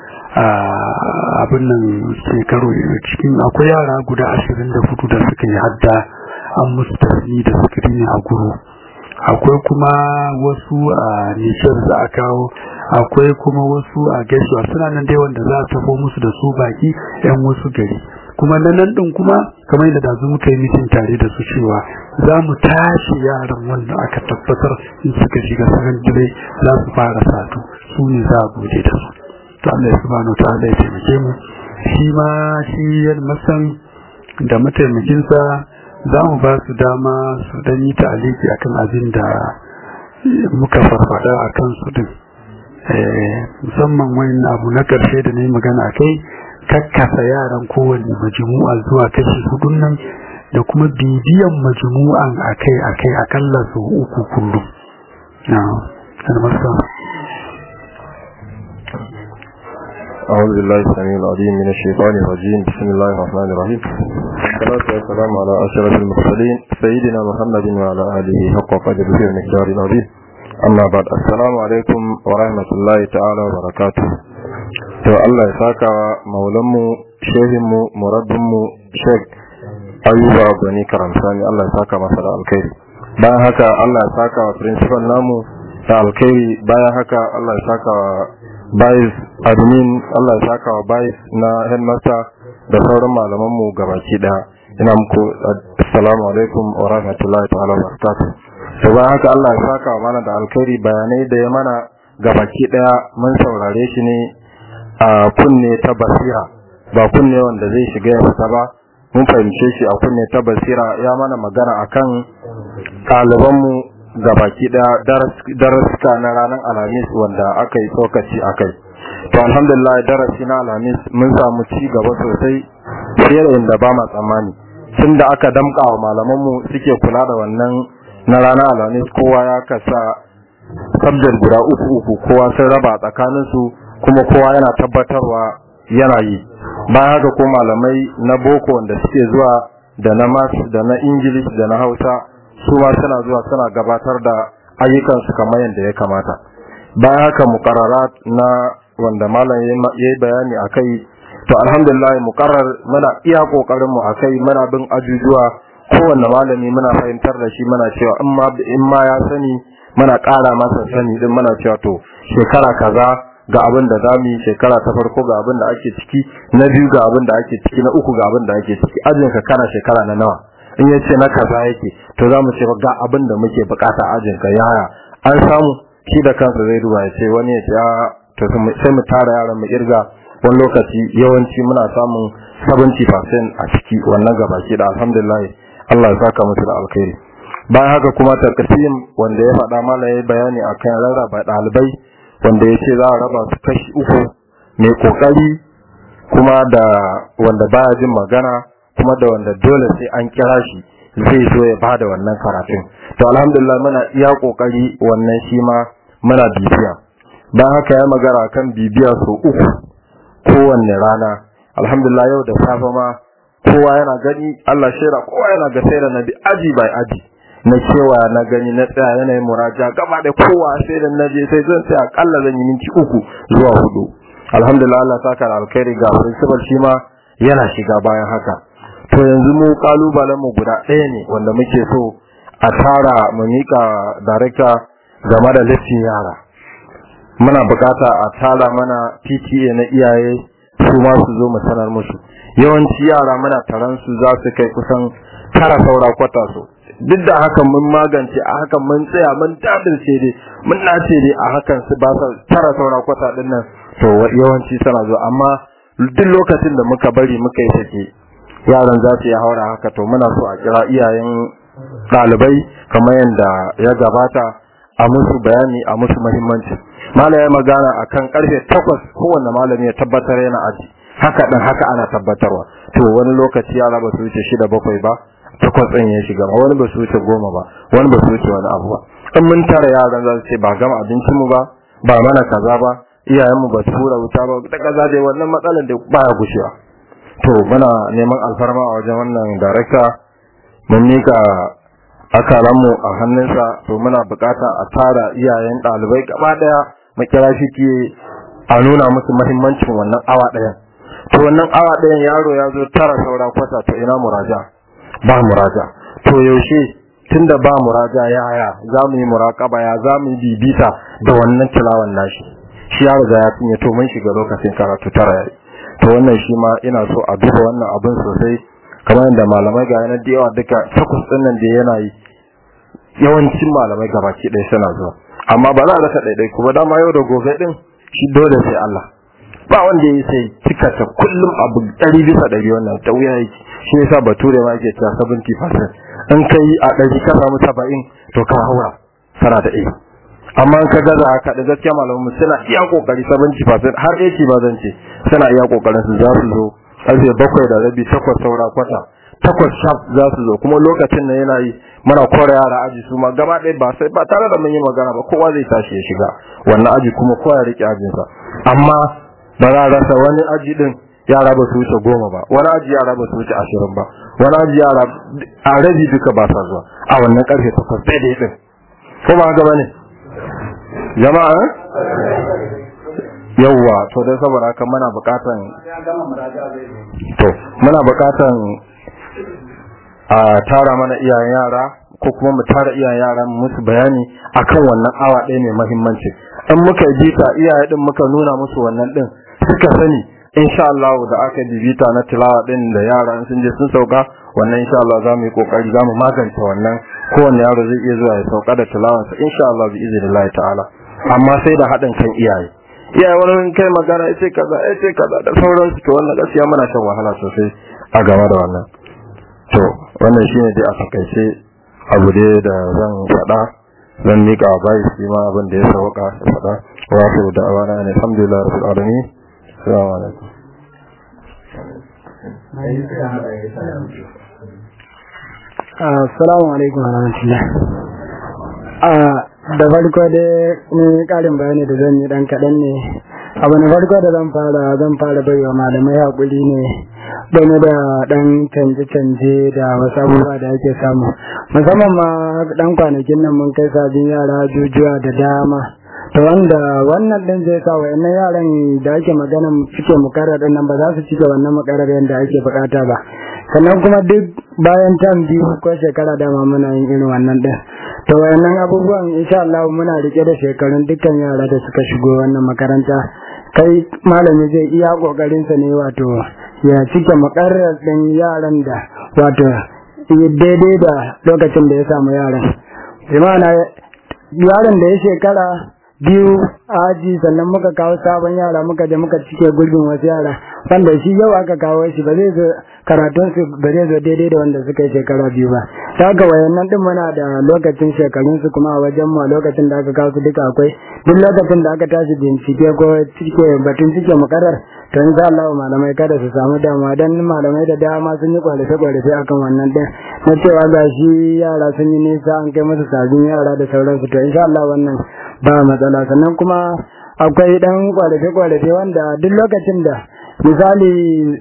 abin nan shekaru cikin akwai yara guda ashirin da hudu da suka yi hadda an musu tasiri da sikirini a guru akwai kuma wasu a nishar da aka kawo akwai kuma wasu a gaisuwa suna nan dai wanda za a tafo musu da su baki yan wasu gari kuma na nan din kuma kamar yadda da muka yi mitin tare da su cewa za mu tashi yaran wanda aka tabbatar in suka shiga sakandare za su fara satu su ne za a gode da su to Allah ya subhanahu wa ta'ala ya taimake mu shi ma shi yan masan da mataimakinsa za mu ba su dama su dan yi ta'aliki akan abin da muka farfada a kan su din musamman wani abu na karshe da na yi magana a kai kakkasa yaran kowane majmu'a zuwa kashi hudun nan da kuma bibiyan majmu'an akai akai akalla su uku kullum na أعوذ بالله السميع العليم من الشيطان الرجيم بسم الله الرحمن الرحيم والصلاة والسلام على أشرف المرسلين سيدنا محمد وعلى آله حق قدره ومقدار العظيم أما بعد السلام عليكم ورحمة الله تعالى وبركاته to Allah ya saka maulanmu shehinmu murabbinmu Sheikh Ayuba Gani Karamsani Allah ya saka masa da alkhairi bayan haka Allah ya saka wa principal namu da alkhairi bayan haka Allah ya saka wa Bayis admin Allah ya saka wa Bayis na headmaster da sauran malaman mu gabaki daya ina muku assalamu alaikum wa rahmatullahi ta'ala wa barakatuh to bayan haka Allah ya saka wa mana da alkhairi bayanai da ya mana gabaki daya mun saurare shi ne a kunne ta basira ba kunne wanda zai shiga ya fita ba mun fahimce shi a kunne ta basira ya mana magana akan ɗalibanmu gabaki daya darasuka na ranar alhamis wanda aka yi tsokaci a kai to alhamdulillah darasi na alhamis mun samu ci gaba sosai fiye da inda ba ma tsammani tun da aka damka wa malamanmu suke kula da wannan na ranar alhamis kowa ya kasa sabjar guda uku uku kowa sun raba tsakaninsu kuma kowa yana tabbatarwa yana yi bayan haka ko malamai na boko wanda suke zuwa da na mas da na ingilish da na hausa su ma suna zuwa suna gabatar da ayyukansu kamar yadda ya kamata bayan haka mukarrarat na wanda malam ya yi bayani a kai to alhamdulillah mukarrar muna iya kokarin mu akai muna bin ajujuwa kowanne malami muna fahimtar da shi muna cewa in ma in ma ya sani muna ƙara masa sani din muna cewa to shekara kaza ga abin da za mu yi shekara ta farko ga abin da ake ciki na biyu ga abin da ake ciki na uku ga abin da ake ciki ajin ka kana shekara na nawa in ya ce na kaza yake to za mu ce ga abin da muke bukata ajin ka yaya an samu shi da kansa zai duba ya ce wani ya ce a to sai mu tara yaran mu irga wani lokaci yawanci muna samun 70% a ciki wannan gabaki da alhamdulillah Allah ya saka musu da alkhairi bayan haka kuma tarkasim wanda ya faɗa mala ya bayani akan rarraba ɗalibai wanda ya ce za a raba su kashi uku mai kokari kuma da wanda baya jin magana kuma da wanda dole sai an kira shi zai zo ya bada wannan karatun to alhamdulillah muna iya kokari wannan shi ma muna bibiya bayan haka ya magana kan bibiya so uku kowanne rana alhamdulillah yau da safe ma kowa yana gani Allah shira kowa yana ga sai da nabi aji bai aji na cewa na gani na tsaya yanayin muraja gaba da kowa sai da naje sai zan tsaya akalla zan yi minti uku zuwa hudu alhamdulillah Allah saka da alkhairi ga principal shi ma yana shiga bayan haka to yanzu mu kalubalen mu guda ɗaya ne wanda muke so a tara mu mika director game da listin yara muna bukata a tara mana PTA na iyaye su ma su zo mu sanar musu yawanci yara muna taron su za su kai kusan tara saura kwata su duk da hakan mun magance a hakan mun tsaya mun tadirce dai mun nace dai a hakan su ba tara saura kwata din nan to yawanci suna zo amma duk lokacin da muka bari muka yi sake yaran za su yi haura haka to muna so a kira iyayen ɗalibai kamar yadda ya gabata a musu bayani a musu muhimmanci malami ya magana akan karfe takwas kowanne malami ya tabbatar yana aji haka dan haka ana tabbatarwa to wani lokaci yara ba su wuce shida bakwai ba takwas ɗin ya shiga wani ba su wuce goma ba wani ba su wuce wani abu ba in mun tara yaran za su ce ba gama abincin mu ba ba mana kaza ba iyayen mu ba su hura wuta ba da kaza dai wannan matsalar da baya gushewa to muna neman alfarma a wajen wannan darakta mun mika akalanmu a hannunsa to muna bukata a tara iyayen ɗalibai gaba daya mu kira shi ke a nuna musu muhimmancin wannan awa ɗayan to wannan awa ɗayan yaro ya zo tara saura kwata to ina muraja ba muraja to yaushe tunda ba muraja yaya za mu yi muraƙaba ya za mu yi bibita da wannan tilawan nashi shi ya riga ya cinye to mun shiga lokacin karatu tara yayi to wannan shi ma ina so a duba wannan abin sosai kamar yadda malamai ga yanar da yawa duka takwas ɗin nan da yana yi yawancin malamai gabaki ɗaya suna zuwa amma ba za a rasa ɗaiɗai kuma dama yau da gobe ɗin shi dole sai Allah ba wanda ya sai cika ta kullum abu ɗari bisa ɗari wannan ta wuya yake shi yasa bature ma yake cewa 70% in kai a ɗari ka samu saba'in to ka haura kana da ɗaya amma in ka gaza haka da gaskiya malamu suna iya kokari 70% har 80 ba zan ce suna iya kokarin su za su zo karfe bakwai da rabi takwas saura kwata takwas sharp za su zo kuma lokacin da yana yi muna kore yara aji su ma gaba ɗaya ba sai ba tare da mun yi magana ba kowa zai tashi ya shiga wannan aji kuma kowa ya rike ajinsa amma ba za a rasa wani aji din yara ba su wuce goma ba wani aji yara ba su wuce ashirin ba wani aji yara a rabi duka ba sa zuwa a wannan karfe takwas daidai din ko ba haka bane jama'a yawwa to dai saboda haka muna bukatan to muna bukatan a tara mana iyayen yara ko kuma mu tara iyayen yara musu bayani akan wannan awa ɗaya mai muhimmanci in muka bita iyaye din muka nuna musu wannan din suka sani insha Allah da aka bibita na tilawa din da yara sun je sun sauka wannan insha Allah za mu yi kokari za mu magance wannan kowanne yaro zai iya zuwa ya sauka da tilawansa insha Allah bi iznillahi ta'ala amma sai da haɗin kan iyaye iyaye wani kai magana ya ce kaza ya ce kaza da sauransu to wannan gaskiya muna shan wahala sosai a game da wannan to wannan shine dai a takaice abu dai da zan faɗa zan miƙa wa bayi shi ma abin da ya sauka ya faɗa wa su da awana ne alhamdulillah rabbil alamin assalamu alaikum assalamu alaikum wa rahmatullah da farko dai ni karin bayani da zan yi dan kaɗan ne abu na farko da zan fara zan fara baiwa malamai haƙuri ne game da ɗan canje-canje da wasu abubuwa da ake samu musamman ma ɗan kwanakin nan mun kai sabin yara jujuwa da dama to wanda wannan ɗin zai sa wa'annan yaran da ake magana suke mukarar nan ba za su cike wannan mukarar yadda ake bukata ba sannan kuma duk bayan tam biyu ko shekara dama muna yin irin wannan ɗin to wayannan abubuwan insha Allah muna rike da shekarun dukkan yara da suka shigo wannan makaranta kai malami zai iya kokarin sa ne wato ya cike makarrar din yaran da wato daidai da lokacin da ya samu yaran jama'a yaran da ya shekara biyu aji sannan muka kawo sabon yara muka je muka cike gurbin wasu yara wanda shi yau aka kawo shi ba zai zo karatun su ba zai zo daidai da wanda suka yi shekara biyu ba ta ga wayannan din muna da lokacin shekarun su kuma a wajen mu a lokacin da aka kawo su duka akwai duk lokacin da aka tashi bincike ko cike batun cike makarar to in Allah malamai kada su samu damuwa dan malamai da dama sun yi kwalife kwalife akan wannan din na cewa ga shi yara sun yi nisa an kai musu sabbin yara da sauransu to insha Allah wannan ba matsala sannan kuma akwai dan kwalife kwalife wanda duk lokacin da misali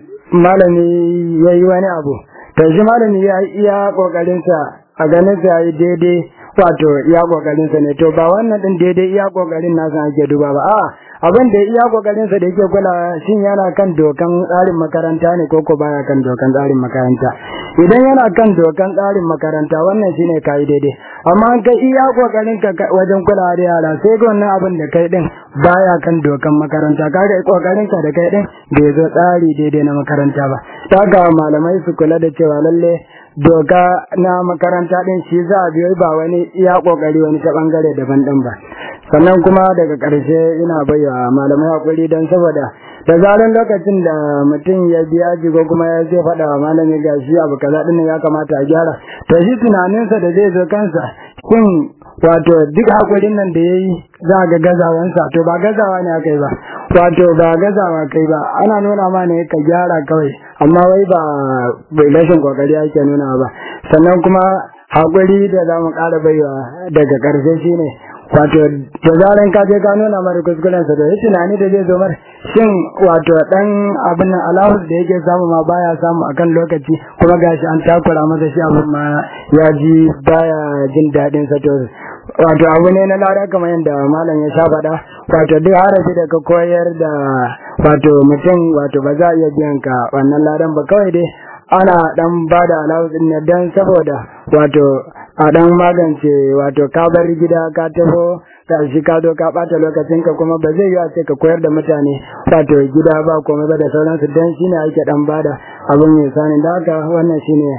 malami ya yi wani abu to shi malami ya iya kokarinsa a ganin sa yi daidai wato iya kokarin sa ne to ba wannan din daidai iya kokarin nasa ake duba ba a abin da iya kokarin sa da yake kula shin yana kan dokan tsarin makaranta ne ko ko baya kan dokan tsarin makaranta idan yana kan dokan tsarin makaranta wannan shine kai daidai amma kai iya kokarin ka wajen kula da yara sai ga wannan abin da kai din baya kan dokan makaranta kaga kokarin ka da kai din bai zo tsari daidai na makaranta ba ta ga malamai su kula da cewa lalle doka na makaranta din shi za a biyo ba wani iya kokari wani ta bangare daban din ba sannan kuma daga ƙarshe ina bayyana malamai hakuri don saboda da zaran lokacin da mutum ya biya ji ko kuma ya zai faɗa wa malami ga shi abu kaza din ya kamata a gyara to shi tunaninsa da zai zo kansa shin wato duk hakurin nan da yayi za ga gazawansa to ba gazawa ne aka yi ba wato ba gazawa kai ba ana nuna ma ne ka gyara kawai amma wai ba bai rashin kokari ake nuna ba sannan kuma hakuri da za mu ƙara baiwa daga ƙarshe shine wato da zaran ka je ka nuna mara kuskuren sa da ya tunani da zai zo mar shin wato dan abin nan alawus da yake samu ma baya samu akan lokaci kuma gashi an takura masa shi abin ma ya ji baya jin daɗin sa to wato abu ne na lada kamar yadda malam ya sha faɗa wato duk harafi da ka koyar da wato mutum wato ba za a iya biyan ka wannan ladan ba kawai dai ana dan ba da alawus ne dan saboda wato a dan magance wato ka bar gida ka taho shi ka zo ka bata lokacin ka kuma ba zai yi a ce ka koyar da mutane wato gida ba komai ba da sauransu dan shine ake dan bada abin mai sani da haka wannan shine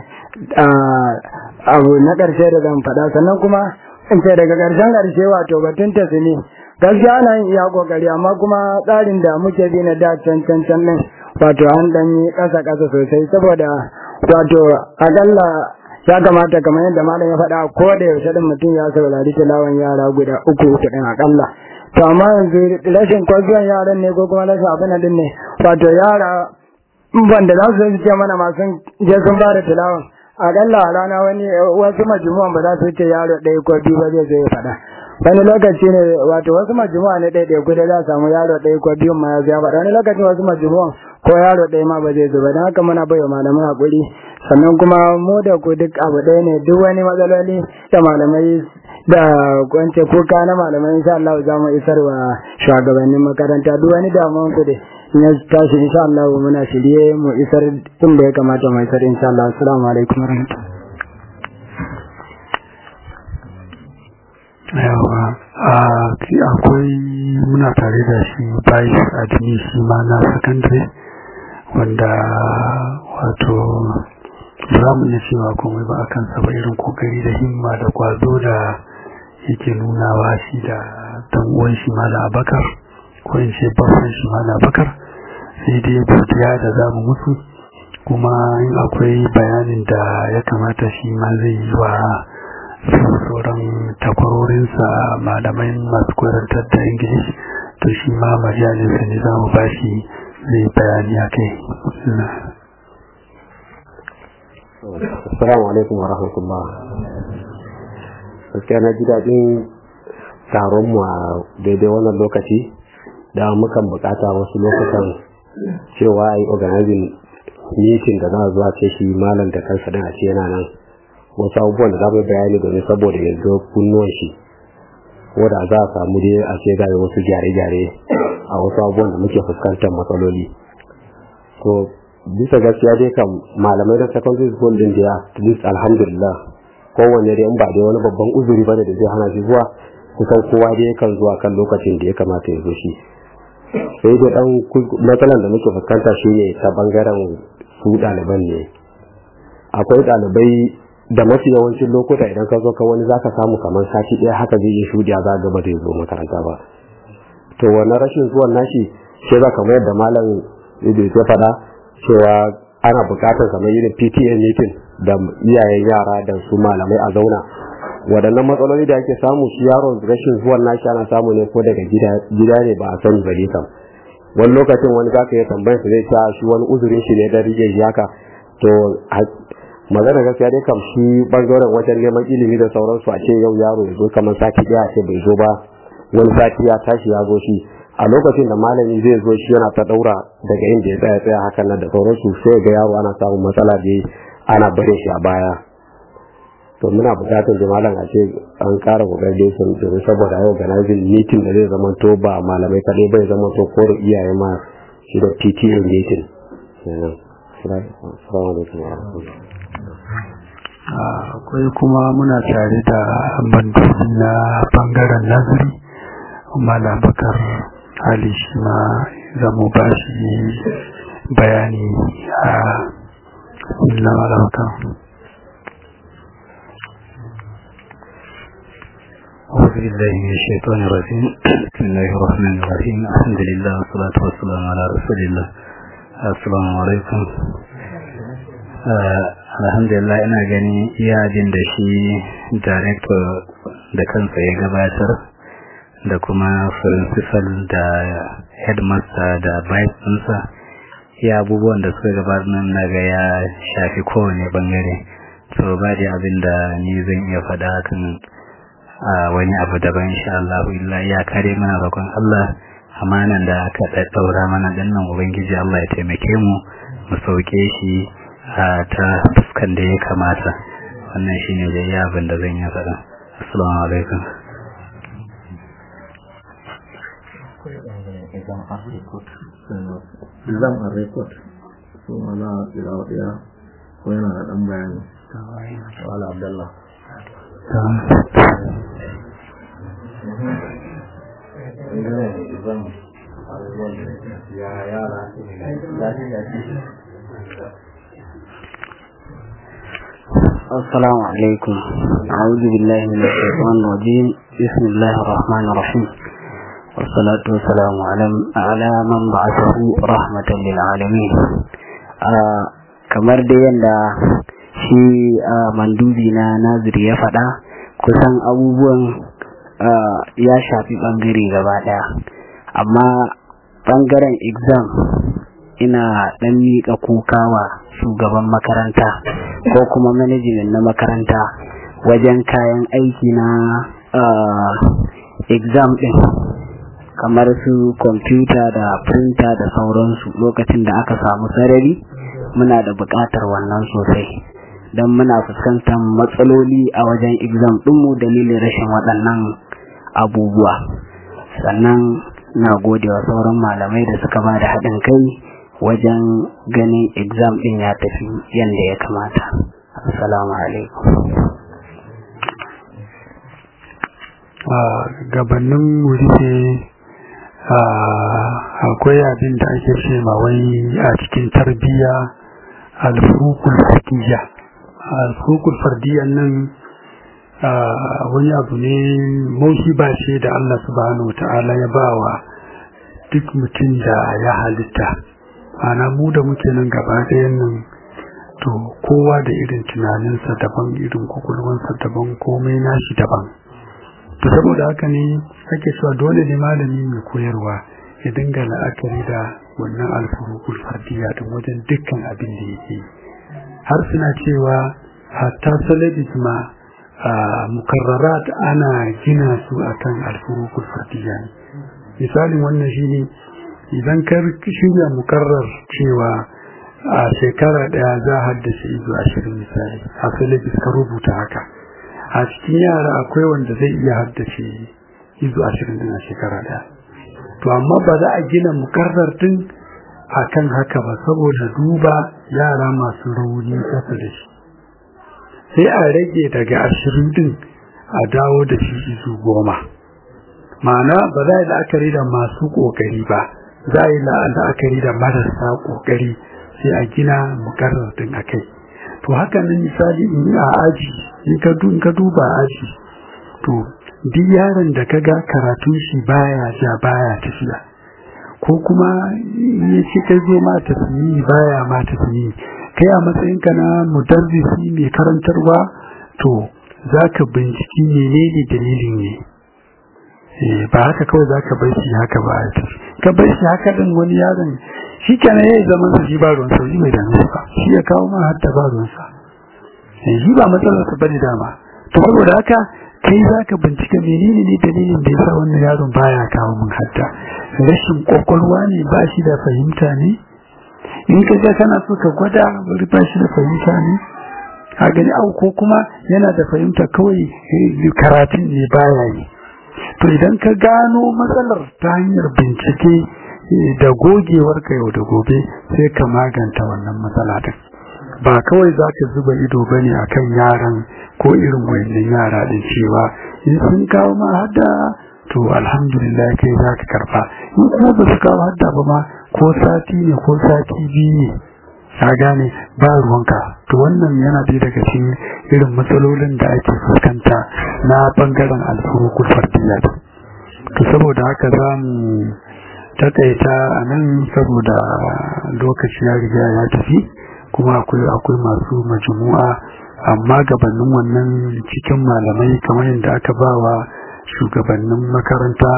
abu na karshe da zan faɗa sannan kuma in ce daga karshen karshe wato batun tasiri gaskiya ana yin iya kokari amma kuma tsarin da muke bi na da can can can din wato an dan yi kasa kasa sosai saboda wato akalla ya kamata kamar yadda malam ya faɗa ko da yaushe din mutum ya saurari tilawan yara guda uku uku din akalla to amma yanzu rashin kwazuwan yaran ne ko kuma rashin abin din ne wato yara banda za su ce mana masu je sun ba da tilawan akalla a rana wani wasu majmu'an ba za su ce yaro ɗaya ko biyu ba zai zo ya faɗa wani lokaci ne wato wasu majmu'a ne ɗaya ɗaya kuda za a samu yaro ɗaya ko biyu ma ya zo ya faɗa wani lokacin wasu majmu'an ko yaro ɗaya ma ba zai zo ba don haka muna bai wa malamai haƙuri sannan kuma mu da ku duk abu ɗaya ne duk wani matsaloli da malamai da kwance kuka na malamai insha Allah za mu isar wa shugabannin makaranta duk wani damuwan ku da in ya tashi insha Allah muna shirye mu isar inda ya kamata mu isar insha Allah assalamu alaikum warahmatullahi yawa akwai muna tare da shi bayi adini shi ma na sakandare wanda wato za mu iya cewa komai ba a kansa ba irin kokari da himma da kwazo da yake nunawa shi da dan uwan shi mala abakar ko in ce babban shi mala abakar sai dai godiya da za mu musu kuma in akwai bayanin da ya kamata shi ma zai yi wa su sauran takwarorinsa malamai masu kwarantar da ingilishi to shi ma majalinsa ne za mu ba shi zai bayani a kai Assalamu alaikum wa rahmatullah. Gaskiya na ji daɗin taron mu a daidai wannan lokaci da mukan bukata wasu lokutan cewa a yi organizing meeting da za a zuwa ce shi malam da kansa din a ce yana nan wasu abubuwan da za mu bayani domin saboda yanzu kunnuwan shi ko da za a samu dai a ce gaya wasu gyare-gyare a wasu abubuwan da muke fuskantar matsaloli to bisa gaskiya dai kam malamai da secondary school din da at least alhamdulillah kowanne dai in ba dai wani babban uzuri bane da zai hana shi zuwa kusan kowa dai kan zuwa kan lokacin da ya kamata ya zo shi sai dai dan matsalan da muke fuskanta shine ta bangaren su ɗaliban ne akwai ɗalibai da mafi yawancin lokuta idan ka zo ka wani zaka samu kamar sati ɗaya haka zai yi shudiya za ga ba zai zo makaranta ba to wannan rashin zuwan nashi shi za kamar yadda malam Idris ya faɗa cewa ana buƙatar kamar irin PTA meeting da iyayen yara da su malamai a zauna waɗannan matsaloli da ake samu shi yaron rashin zuwan nashi ana samu ne ko daga gida ne ba a sani ba kam wani lokacin wani zaka iya tambayar su zai ta shi wani uzurin shi ne da rige shi haka to magana gaskiya dai kam shi bangaren wajen neman ilimi da sauransu a ce yau yaro ya zo kamar sati ɗaya a ce bai zo ba wani sati ya tashi ya zo shi a lokacin da malami zai zo shi yana ta daura daga inda ya tsaya tsaya hakan nan da sauransu sai ga yaro ana samun matsala da ana bare shi a baya to muna bukatar da malam a ce an kara kokari sun domin saboda yau organizing meeting da zai zama to ba malamai kadai bai zama to ko da iyaye ma shi da PTA meeting akwai kuma muna tare da bandoji na bangaren nazari malam bakar hali shi ma zamu ba shi bayani a illa malamakan أعوذ بالله من الشيطان الرجيم بسم الله الرحمن الرحيم الحمد لله والصلاة والسلام على رسول الله السلام عليكم alhamdulillah ina gani iya jin da shi director da kansa ya gabatar da kuma principal da headmaster da vice ɗinsa ya abubuwan da suka gabatar nan naga ya shafi kowane bangare so ba da abin da ni zan iya faɗa kan a wani abu daban insha Allah illa ya kare mana roƙon Allah amanan da aka ɗaɗɗaura mana dinnan ubangiji Allah ya taimake mu mu sauke shi a ta fuskan da ya kamata wannan shine da ya abin da zan yi faɗa assalamu alaikum exam a record so wala ila wadiya ko yana da dan bayani wala abdullah السلام عليكم أعوذ بالله من الشيطان الرجيم بسم الله الرحمن الرحيم والصلاة والسلام على على من بعثه رحمة للعالمين kamar da yadda shi mandubi na naziri ya faɗa kusan abubuwan ya shafi ɓangare gaba ɗaya amma ɓangaren exam ina ɗan miƙa kuka wa shugaban makaranta ko kuma management na makaranta wajen kayan aiki na exam ɗin kamar su kwamfuta da printer da sauransu lokacin da aka samu sarari muna da buƙatar wannan sosai don muna fuskantar matsaloli a wajen exam ɗinmu dalilin rashin waɗannan abubuwa sannan na gode wa sauran malamai da suka ba da haɗin kai wajen ganin exam ɗin ya tafi yadda ya kamata assalamu alaikum gabanin rufe akwai abin da ake ce ma wai a cikin tarbiyya alfurukul fardiyya alfurukul fardiyya nan wani abu ne mauhiba ce da Allah subhanahu ta'ala ya bawa duk mutum da ya halitta ana mu da muke nan gaba ɗayan nan to kowa da irin tunaninsa daban irin kwakwalwansa daban komai nashi daban to saboda haka ne ake cewa dole ne malami mai koyarwa ya dinga la'akari da wannan alfurukul fardiya din wajen dukkan abin da yake har suna cewa hatta salabis ma a mukarrarat ana gina su akan alfurukul fardiya ne misalin wannan shine idan ka shirya mukarrar cewa a shekara daya za a haddace izu ashirin misali a salabis ka rubuta haka a cikin yara akwai wanda zai iya haddace izu ashirin din a shekara daya to amma ba za a gina mukarrar din akan haka ba saboda duba yara masu rauni kasa da shi sai a rage daga ashirin din a dawo da shi izu goma ma'ana ba za a yi la'akari da masu ƙoƙari ba za a yi la'akari da marasa ƙoƙari sai a gina mukarrar din a kai to haka nan misali in a aji in ka duba aji to duk yaron da kaga karatun shi baya ja baya tafiya ko kuma ya ce ka zo ma tasmiyi baya ma tasmiyi kai a matsayinka na mudarrisi mai karantarwa to zaka binciki menene dalilin ne ba haka kawai zaka bar shi haka ba ka bar shi haka din wani yaron shi kenan yayi zaman sa shi ba ruwan sa shi bai dame ba shi ya kawo ma hadda ba ruwan sa shi ba matsalar sa bane dama to saboda haka kai zaka bincika menene ne dalilin da yasa wannan yaron baya kawo min hadda rashin kokolwa ne ba shi da fahimta ne in ka ga kana so ka gwada bari ba shi da fahimta ne a gani au ko kuma yana da fahimta kawai karatun ne baya yi to idan ka gano matsalar ta hanyar bincike da gogewar ka yau da gobe sai ka maganta wannan matsala din ba kawai za ka zuba ido ba ne akan yaran ko irin wayannan yara din cewa in sun kawo ma hadda to alhamdulillah kai za ka karba in kuma ba su kawo hadda ba ma ko sati ne ko sati biyu ne ka gane ba ruwanka to wannan yana ɗaya daga cikin irin matsalolin da ake fuskanta na bangaren alfurukul fardiyya to saboda haka za mu takaita a nan saboda lokaci ya riga ya tafi kuma akwai akwai masu majmu'a amma gabanin wannan cikin malamai kamar yadda aka ba wa shugabannin makaranta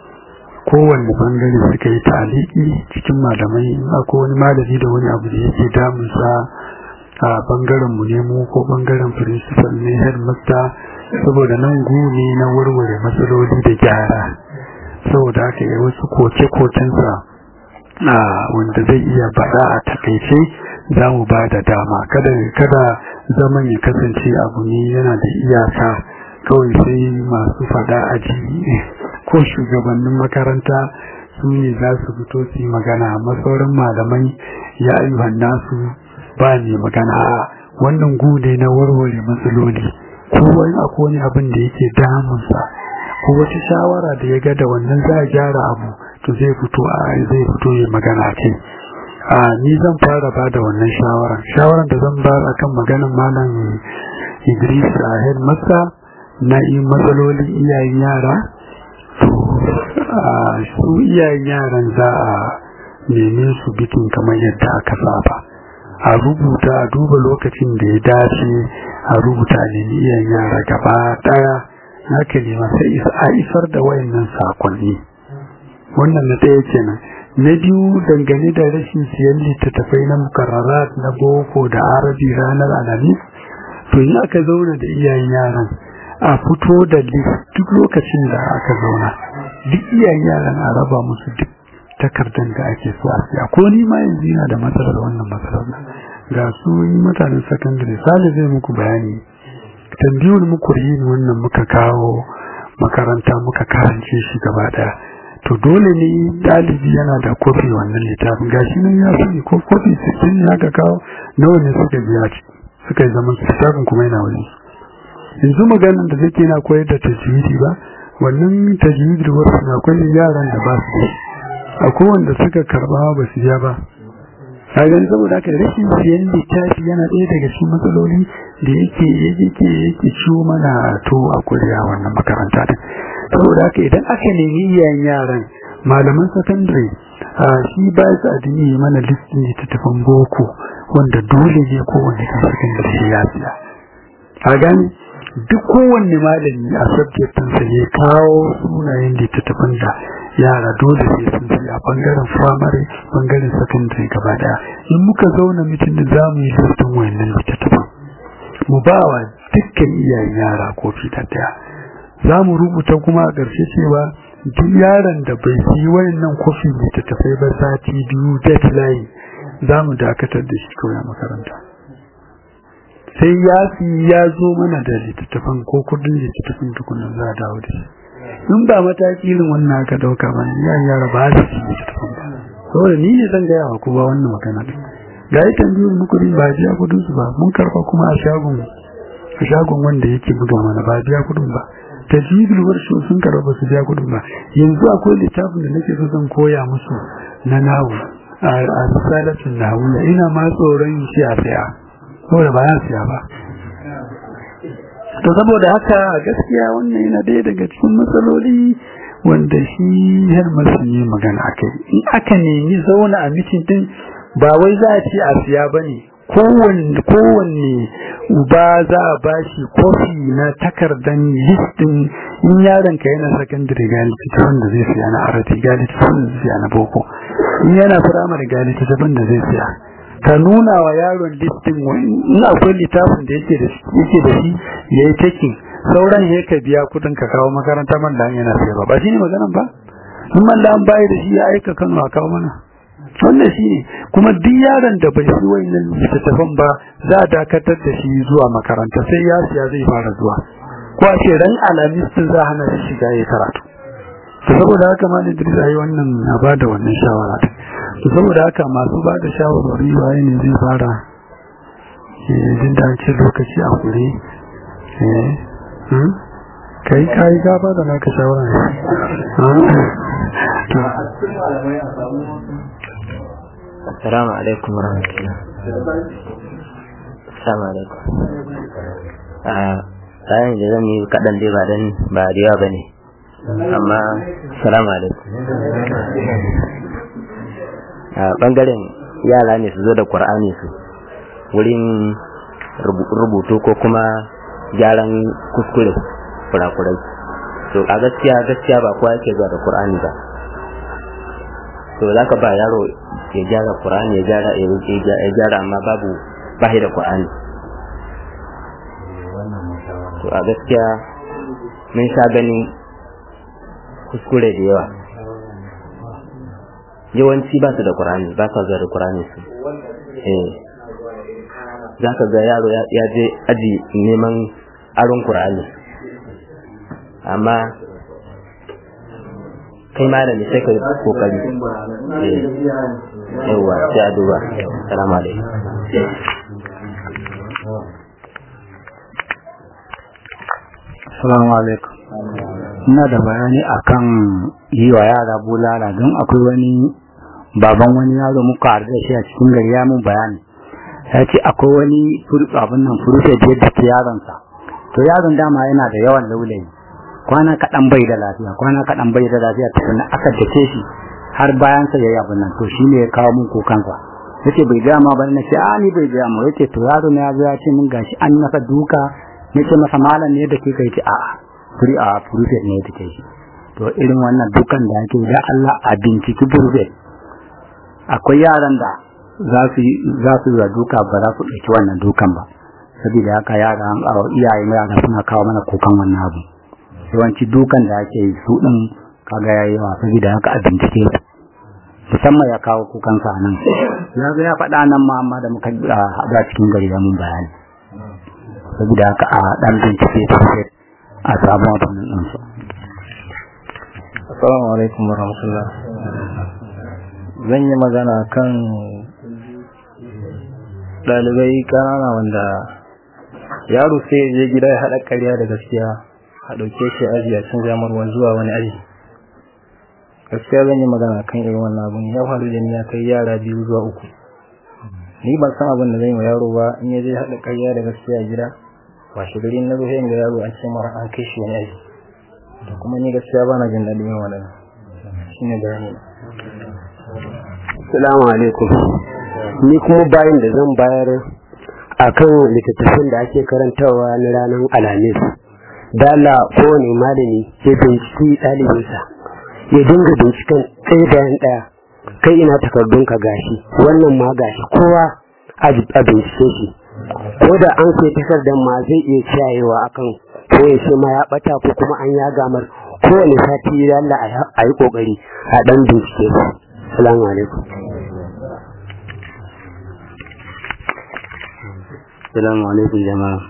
kowanne bangare suka yi taliki cikin malamai akwai wani malami da wani abu da yake damunsa a bangaren mu ne mu ko bangaren principal ne headmaster saboda nan gune na warware matsaloli da gyara saboda haka yi wasu koke-kokensa a wanda zai iya bada a takaice za mu ba da dama kada kada zaman ya kasance abu ne yana da iyaka kawai sai masu fada aji ko shugabannin makaranta su ne za su fito su yi magana amma sauran malamai ya ayyuhan nasu ba ne magana wannan gude na warware matsaloli ko wani akwai wani abin da yake damunsa ko wata shawara da ya ga da wannan za a gyara abu to zai fito a zai fito ya magana kai a ni zan fara ba da wannan shawara shawaran da zan ba akan maganan malam Idris a headmaster na yi matsalolin iyayen yara to su iyayen yaran za a neme su bikin kamar yadda aka saba a rubuta a duba lokacin da ya dace a rubuta ne iyayen yara gaba daya haka ne sai a isar da wayannan sakonni wannan na ɗaya kenan na biyu dangane da rashin siyan littattafai na mukarrarat na boko da arabi ranar alhamis to in aka zauna da iyayen yaran a fito da duk lokacin da aka zauna duk iyayen yaran a raba musu duk takardar da ake so a siya ko ni ma yanzu yana da matsalar wannan matsalar ga su mutanen sakandare sale zai muku bayani tambiyar muku yin wannan muka kawo makaranta muka karance shi gaba daya to dole ne dalibi yana da kofi wannan littafin gashi nan ya sani ko kofi sittin ya ga kawo nawa ne suka biya ci suka yi zaman littafin kuma yana wani yanzu maganin da zai na koyar da tajwidi ba wannan tajwidi wasu na akwai yaran da ba su da akwai wanda suka karba ba su biya ba a gani saboda haka rashin siyan littafi yana ɗaya daga cikin matsaloli da yake yake yake ciwo mana to a kuriya wannan makaranta din saboda haka idan aka nemi iyayen yaran malaman sakandare shi ba su addini mana listin littattafan boko wanda dole ne kowanne kan sakandare shi ya siya a gani duk kowanne malami a subjectinsa ya kawo sunayen littattafan da yara dole sai sun siya bangaren firamare bangaren sakandare gaba daya in muka zauna mutum da za mu yi listin wayannan littattafan mu ba wa dukkan iyayen yara kofi da daya za mu rubuta kuma a ƙarshe cewa duk yaron da bai yi wayannan kofi littattafai ba sati biyu deadline za mu dakatar da shi kawai a makaranta sai ya fi ya zo mana da littattafan ko kudin littattafan tukunan za a dawo da shi in ba mataki irin wannan aka dauka ba yaran yara ba su ci littattafan ba saboda ni ne zan gaya wa kowa wannan magana din ga yi tambayoyin muku ba biya kudin su ba mun karfa kuma a shagon a shagon wanda yake buga mana ba biya kudin ba tajibul warshi sun karba ba su biya kudin ba yanzu akwai littafin da nake so zan koya musu na nahu a risalatun nahu ina ma tsoron shi a saya saboda ba ya siya ba to saboda haka gaskiya wannan yana daya daga cikin matsaloli wanda shi hermasu ne magana akai in aka nemi zauna a mitin din ba wai za a ce a siya ba ne kowanne uba za a bashi kofi na takardan listin in yaron ka yana sakandare ga littattafan da zai siya na arabi ga littattafan da zai siya na boko in yana firamare ga littattafan da zai siya ka nuna wa yaron listin in akwai littafin da yake da shi ya yi taking sauran ya ka biya kudin ka kawo makaranta man da yana sayarwa ba shi ne maganan ba in man da an bayi da shi ya aika kano a kawo mana wannan shi ne kuma duk yaron da bai shi wayannan littattafan ba za a dakatar da shi zuwa makaranta sai ya siya zai fara zuwa ko a ce ran alamis din za hana shi shiga ya karatu to saboda haka ma ne Idris ayi wannan na bada wannan shawara to saboda haka masu bada shawarwari waye ne zai fara eh din da ce lokaci a kure eh kai kai ka bada naka shawara Assalamu alaikum warahmatullah. Assalamu alaikum. Ah, bayan da zan yi kaɗan dai ba dan ba da yawa bane. Amma assalamu alaikum. A bangaren yara ne su zo da Qur'ani su wurin rubutu ko kuma gyaran kuskure kurakurai. To a gaskiya gaskiya ba kowa yake zuwa da Qur'ani ba. to za ka ba yaro ya gyara Qur'ani ya gyara ya gyara amma babu bahi da Qur'ani to a gaskiya mun sha gani kuskure da yawa yawanci ba su da Qur'ani ba sa zuwa da Qur'ani su eh za ka ga yaro ya je aji neman aron Qur'ani amma kai malami sai ka kokari yawa sai a duba salamu alaikum Assalamu alaikum. Ina da bayani akan yi wa yara bulala don akwai wani baban wani yaro muka haɗu da shi a cikin gari ya mun bayani. Ya ce akwai wani abin nan furufe da yadda ke yaronsa. To yaron dama yana da yawan laulayi. kwana kaɗan bai da lafiya kwana kaɗan bai da lafiya tukuna aka dace shi har bayan sa yayi abin nan to shi ne ya kawo mun kukansa yace bai ga ma bane nace a ni bai ga mu yace to yaro ne ya zo ya ce mun gashi an masa duka nace masa malam ne da ke kai ce a furi a furufe ne da ke shi to irin wannan dukan da yake da Allah a binciki furufe akwai yaran da za su za su yi duka ba za su ɗauki wannan dukan ba saboda haka yara iyaye yara suna kawo mana kukan wannan abu yawanci dukan da ake yi su din kaga yayi yawa saboda haka a bincike musamman ya kawo kukan sa nan ya ga ya faɗa nan ma amma da muka haɗa cikin gari da mun bayani saboda haka a dan bincike ta a samu abin nan su Assalamu alaikum warahmatullah zan yi magana kan ɗalibai ƙanana wanda yaro sai ya je gida ya haɗa ƙarya da gaskiya a ɗauke shi aji a cin zamarwa zuwa wani aji gaskiya zan yi magana kan irin wannan abun ya faru da ni ya kai yara biyu zuwa uku ni ban san abin da zan yi wa yaro ba in ya je haɗa ƙarya da gaskiya a gida washe gari na zuwa da yaro an ce mara an kai shi wani aji da kuma ni gaskiya ba na jin daɗin yin wannan shine bayani Assalamu alaikum. Ni kuma bayan da zan bayar akan littattafan da ake karantawa na ranar Alhamis. Dala kowane malami ya binciki ɗalibinsa. Ya dinga binciken ɗaya bayan ɗaya. Kai ina takardunka gashi, wannan ma gashi, kowa a bincike shi. Ko da an sai takardar ma zai iya ciyayewa akan ko ya ce ma ya ɓata ko kuma an ya gamar kowane sati dalla a yi ƙoƙari a ɗan bincike su. Salamu alaikum. Salamu alaikum jama'a.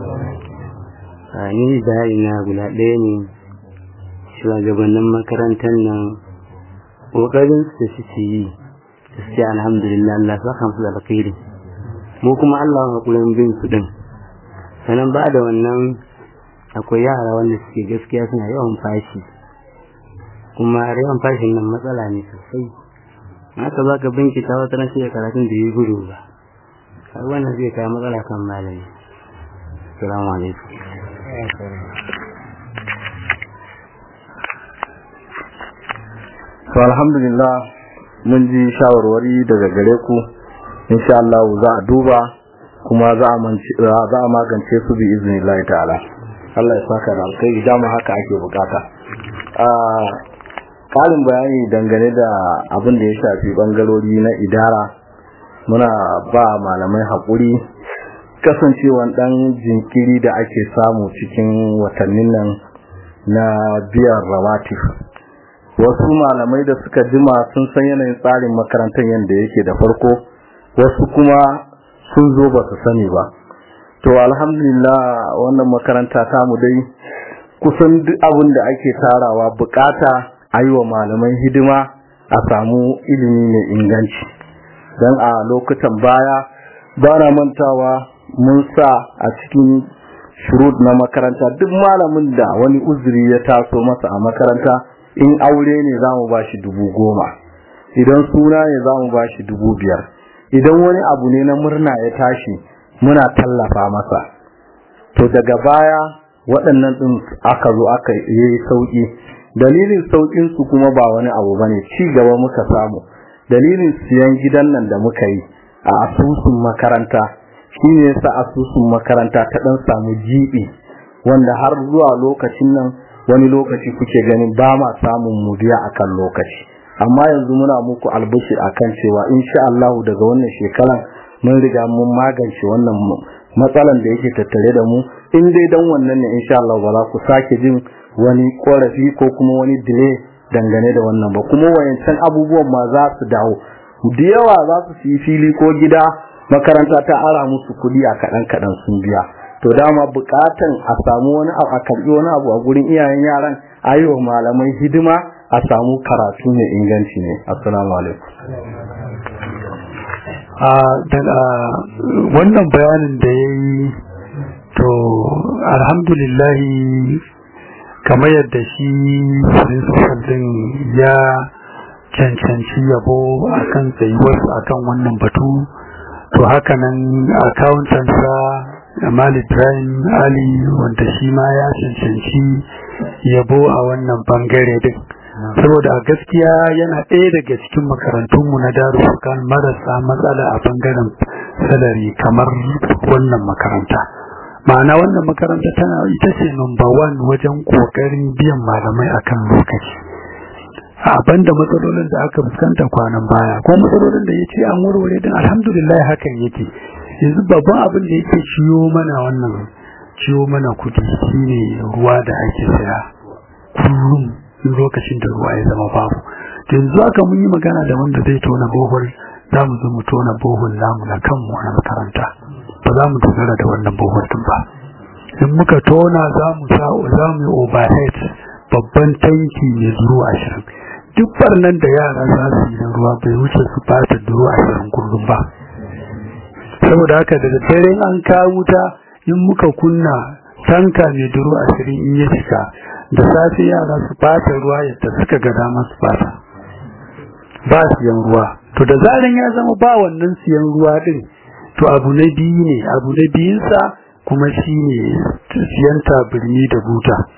A ni bayani na guda ɗaya ne shugabannin makarantar nan ƙoƙarin su suke yi gaskiya alhamdulillah Allah sa kan su da alkhairi mu kuma Allah hakurin bin su din sannan ba da wannan akwai yara wanda suke gaskiya suna yawan fashi kuma yawan fashin nan matsala ne sosai haka za ka binkita wata na shiga karatun da yi gudu ba har wannan zai kawo matsala kan malami assalamu alaikum to alhamdulillah mun ji shawarwari daga gare ku insha Allah za a duba kuma za a magance su bi iznillahi ta'ala Allah ya saka da alkai dama haka ake bukata a kalin bayani dangane da abin da ya shafi bangarori na idara muna ba malamai haƙuri kasancewan ɗan jinkiri da ake samu cikin watannin nan na biyan rawatif wasu malamai da suka jima sun san yanayin tsarin makarantar yadda yake da farko wasu kuma sun zo ba su sani ba to alhamdulillah wannan makaranta tamu dai kusan duk abin da ake tarawa bukata a yi wa malaman hidima a samu ilimi mai inganci don a lokutan baya ba na mantawa mun sa a cikin shurut na makaranta duk malamin da wani uzuri ya taso masa a makaranta in aure ne za mu ba shi dubu goma idan suna ne za mu ba shi dubu biyar idan wani abu ne na murna ya tashi muna tallafa masa to daga baya waɗannan ɗin aka zo aka yi sauƙi dalilin sauƙin su kuma ba wani abu bane ci gaba muka samu dalilin siyan gidan nan da muka yi a asusun makaranta shine yasa asusun makaranta ta ɗan samu jibi wanda har zuwa lokacin nan wani lokaci kuke ganin ba ma samun mu biya akan lokaci amma yanzu muna muku albishir akan cewa insha Allah daga wannan shekaran mun riga mun magance wannan matsalan da yake tattare da mu in dai dan wannan ne insha Allah ba za ku sake jin wani korafi ko kuma wani delay dangane da wannan ba kuma wayancan abubuwan ma za su dawo da yawa za su yi fili ko gida makaranta ta ara musu kuɗi a kaɗan kaɗan sun biya to dama bukatan a samu wani abu a karbi wani abu a gurin iyayen yaran ayiwa malamai hidima a samu karatu mai inganci ne assalamu alaikum a daga wannan bayanin da ya yi to alhamdulillahi kamar yadda shi principal din ya cancanci yabo akan tsayuwarsa akan wannan batu to haka nan akawuntansa Amal Ibrahim Ali wanda shi ma ya cancanci yabo a wannan bangare din saboda a gaskiya yana ɗaya daga cikin makarantunmu na darussukan marasa matsala a bangaren salari kamar wannan makaranta ma'ana wannan makaranta tana ita ce number one wajen ƙoƙarin biyan malamai akan lokaci a banda matsalolin da aka fuskanta kwanan baya ko matsalolin da ya ce an warware din alhamdulillah hakan yake yanzu babban abin da yake ciyo mana wannan ciyo mana kudi shine ruwa da ake saya kullum lokacin da ruwa ya zama babu yanzu aka mun yi magana da wanda zai tona bohol za mu zo mu tona bohol namu na kanmu a makaranta ba za mu dogara da wannan bohol din ba in muka tona za mu sa za mu yi overhead babban tanki mai duro ashirin duk barnan da yara za su yi ruwa bai wuce su fata duro ashirin kullum ba saboda haka da dare an kawo wuta in muka kunna tanka mai duro ashirin in ya cika da safe yara su fata ruwa yadda suka ga dama su fata ba siyan ruwa to da zaran ya zama ba wannan siyan ruwa din to abu na biyu ne abu na biyunsa kuma shi ne siyan tabirni da buta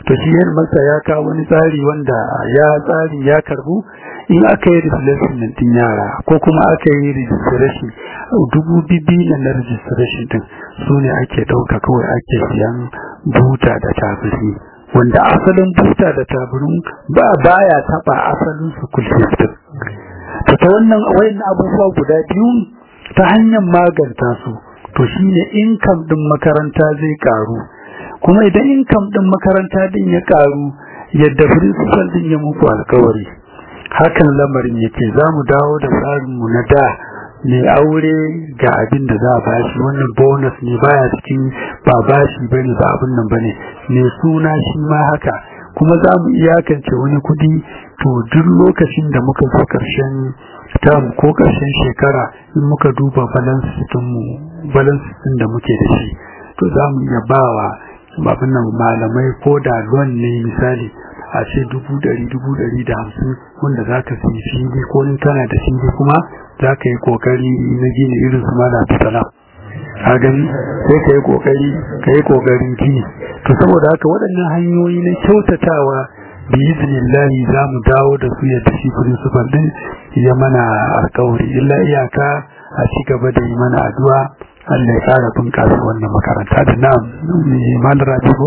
to shi yan masa ya kawo wani tsari wanda ya tsari ya karbu in aka yi replacement din yara ko kuma aka yi registration dubu bibi na na registration din su ne ake ɗauka kawai ake siyan buta da tabiri wanda asalin buta da tabirin ba baya taba asalin su kulsistin to ta wannan wayan abubuwa guda biyu ta hanyar maganta su to shine income din makaranta zai karu kuma idan income din makaranta din ya karu yadda principal din ya muku alkawari hakan lamarin yake za mu dawo da tsarinmu na da mai aure ga abin da za a bashi wannan bonus ne baya cikin ba bashi bane ba abin nan bane mai suna shi ma haka kuma za mu iyakance wani kudi to duk lokacin da muka zo karshen term ko karshen shekara in muka duba balance mu balance din da muke da shi to za mu iya bawa abin nan malamai ko da loan ne misali a ce dubu dari dubu dari da hamsin wanda za ka fi fili ko in kana da fili kuma za ka yi kokari na gini irin su mala salam a gani sai ka yi kokari ka yi kokarin gini to saboda haka waɗannan hanyoyi na kyautatawa bi iznillahi za mu dawo da su yadda shi principal din ya mana alkawari illa iyaka a ci gaba da yi mana addu'a Allah ya kara bunƙasa wannan makaranta da na'am malar rabigo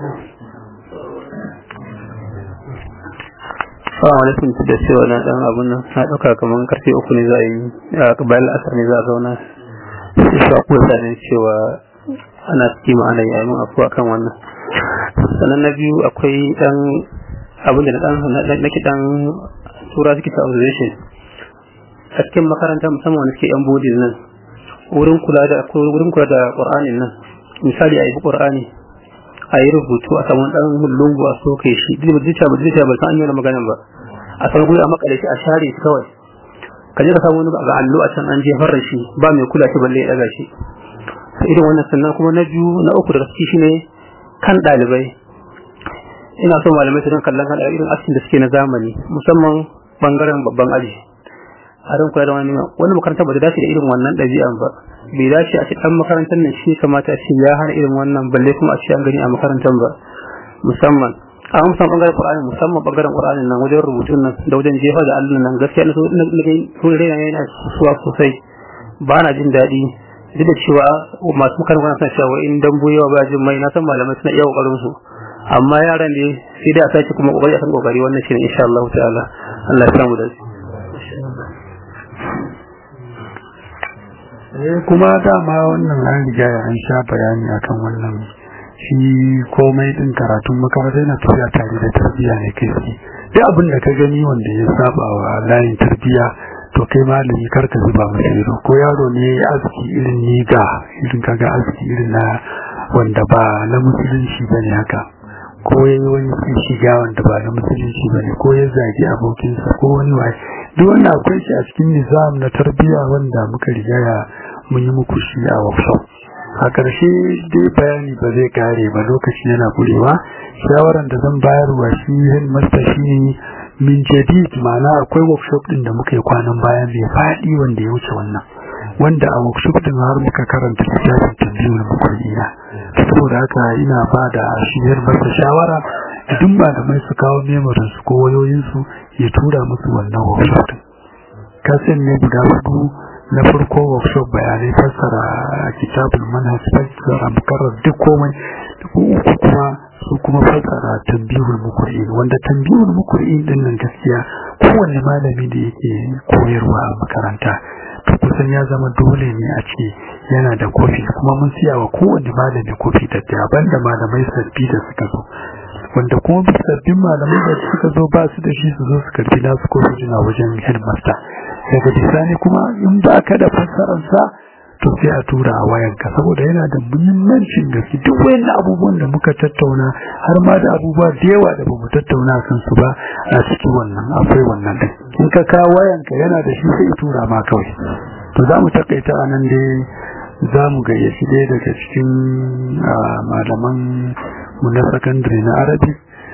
Assalamu alaikum da cewa na dan abun nan na dauka kaman karfe uku ne za a yi bayan asar ne za a zauna sai shi ku sanin cewa ana cikin ana yi mun afuwa kan wannan sannan na biyu akwai dan abin da na dan nake dan tura suke ta observation a cikin makaranta musamman wanda suke yan bodin nan wurin kula da wurin kula da qur'anin nan misali a yi qur'ani a yi rubutu a saman dan lungu a soke shi duk da zuciya ba zuciya ba san an yi maganan ba a san guri a makale shi a share shi kawai ka je ka samu wani ga allo a can an jefar da shi ba mai kula shi balle ya daga shi irin wannan sannan kuma na biyu na uku da gaske shine kan dalibai ina so malamai su don kallon kan irin askin da suke na zamani musamman bangaren babban aji a ran kula da wani wani makaranta ba ta dace da irin wannan ɗabi'an ba bai dace a ce dan makarantar nan shi kamata a ce ya hana irin wannan balle kuma a ce an gani a makarantar ba musamman a musamman bangaren Qur'ani musamman bangaren Qur'ani nan wajen rubutun nan da wajen jefa da Allah nan gaskiya na so na ga so da yana suwa sosai ba na jin daɗi duk da cewa masu makarantar suna cewa in dan buyewa ba jin mai na san malamai suna iya kokarin su amma yaran ne sai dai a sake kuma kokari a san kokari wannan shi ne insha Allah ta'ala Allah ya samu da shi kuma dama wannan an riga an sha bayani akan wannan shi komai din karatun makaranta yana tafiya tare da tarbiyya ne kai shi duk abin da ka gani wanda ya saba wa layin tarbiyya to kai malami kar ka zuba masa ido ko yaro ne ya aski irin niga irin kaga aski irin na wanda ba na musulunci bane haka ko ya yi wani shiga wanda ba na musulunci bane ko ya zagi abokinsa ko wani waye duk wannan akwai shi a cikin nizam na tarbiyya wanda muka riga ya mun yi muku shi a workshop a ƙarshe dai bayani ba zai kare ba lokaci yana kurewa shawaran da zan bayarwa shi headmaster shi ne min jadid ma'ana akwai workshop din da muka yi kwanan baya mai faɗi wanda ya wuce wannan wanda a workshop din har muka karanta littafin tambayar makurina saboda haka ina ba da shi headmaster shawara duk malamai su kawo memorin su ko wayoyin su ya tura musu wannan workshop din kasan ne guda hudu na farko workshop bayanai fassara kitabul manhaj fassara mukarrar duk komai uku kuma su kuma fassara tambihul mukur'in wanda tambihul mukur'in din nan gaskiya kowanne malami da yake koyarwa a makaranta to kusan ya zama dole ne a ce yana da kofi kuma mun siya wa kowanne malami kofi da banda malamai sabbi da suka zo wanda kuma sabbin malamai da suka zo ba su da shi su zo su karbi nasu kofi na wajen headmaster daga bisani kuma in ba ka da fassararsa to sai a tura a wayanka saboda yana da muhimmancin gaske duk wayannan abubuwan da muka tattauna har ma da abubuwa da yawa da bamu tattauna kan su ba a cikin wannan akwai wannan din in ka kawo wayanka yana da shi sai tura ma kawai to za mu takaita a nan dai za mu gayyaci ɗaya daga cikin malaman mu na sakandare na arabi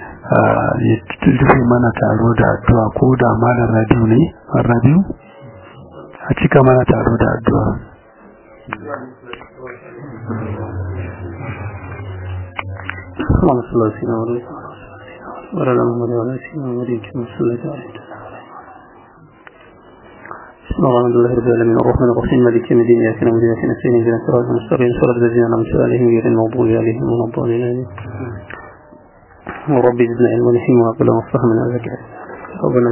ya rufe mana taro da addu'a ko da malam rabiu ne rabiu a cika mana taro da addu'a اللهم صل على سيدنا محمد وعلى محمد وعلى سيدنا محمد كما صليت عليه بسم الله الرحمن الرحيم رب العالمين الرحمن الرحيم مالك يوم الدين اياك نعبد واياك نستعين اهدنا الصراط المستقيم صراط الذين انعمت عليهم غير المغضوب عليهم ولا الضالين وربي زدنا علما وحكمة وعقلا وفهما وذكرا ربنا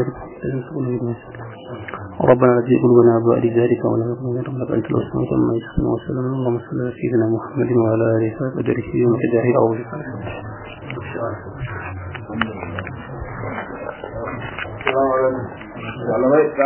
ربنا لا تزغ قلوبنا بعد ذلك ولا تقل ربك انت الوسط كما يسمى وسلم اللهم صل على سيدنا محمد وعلى اله وقدره يوم كداه او malamai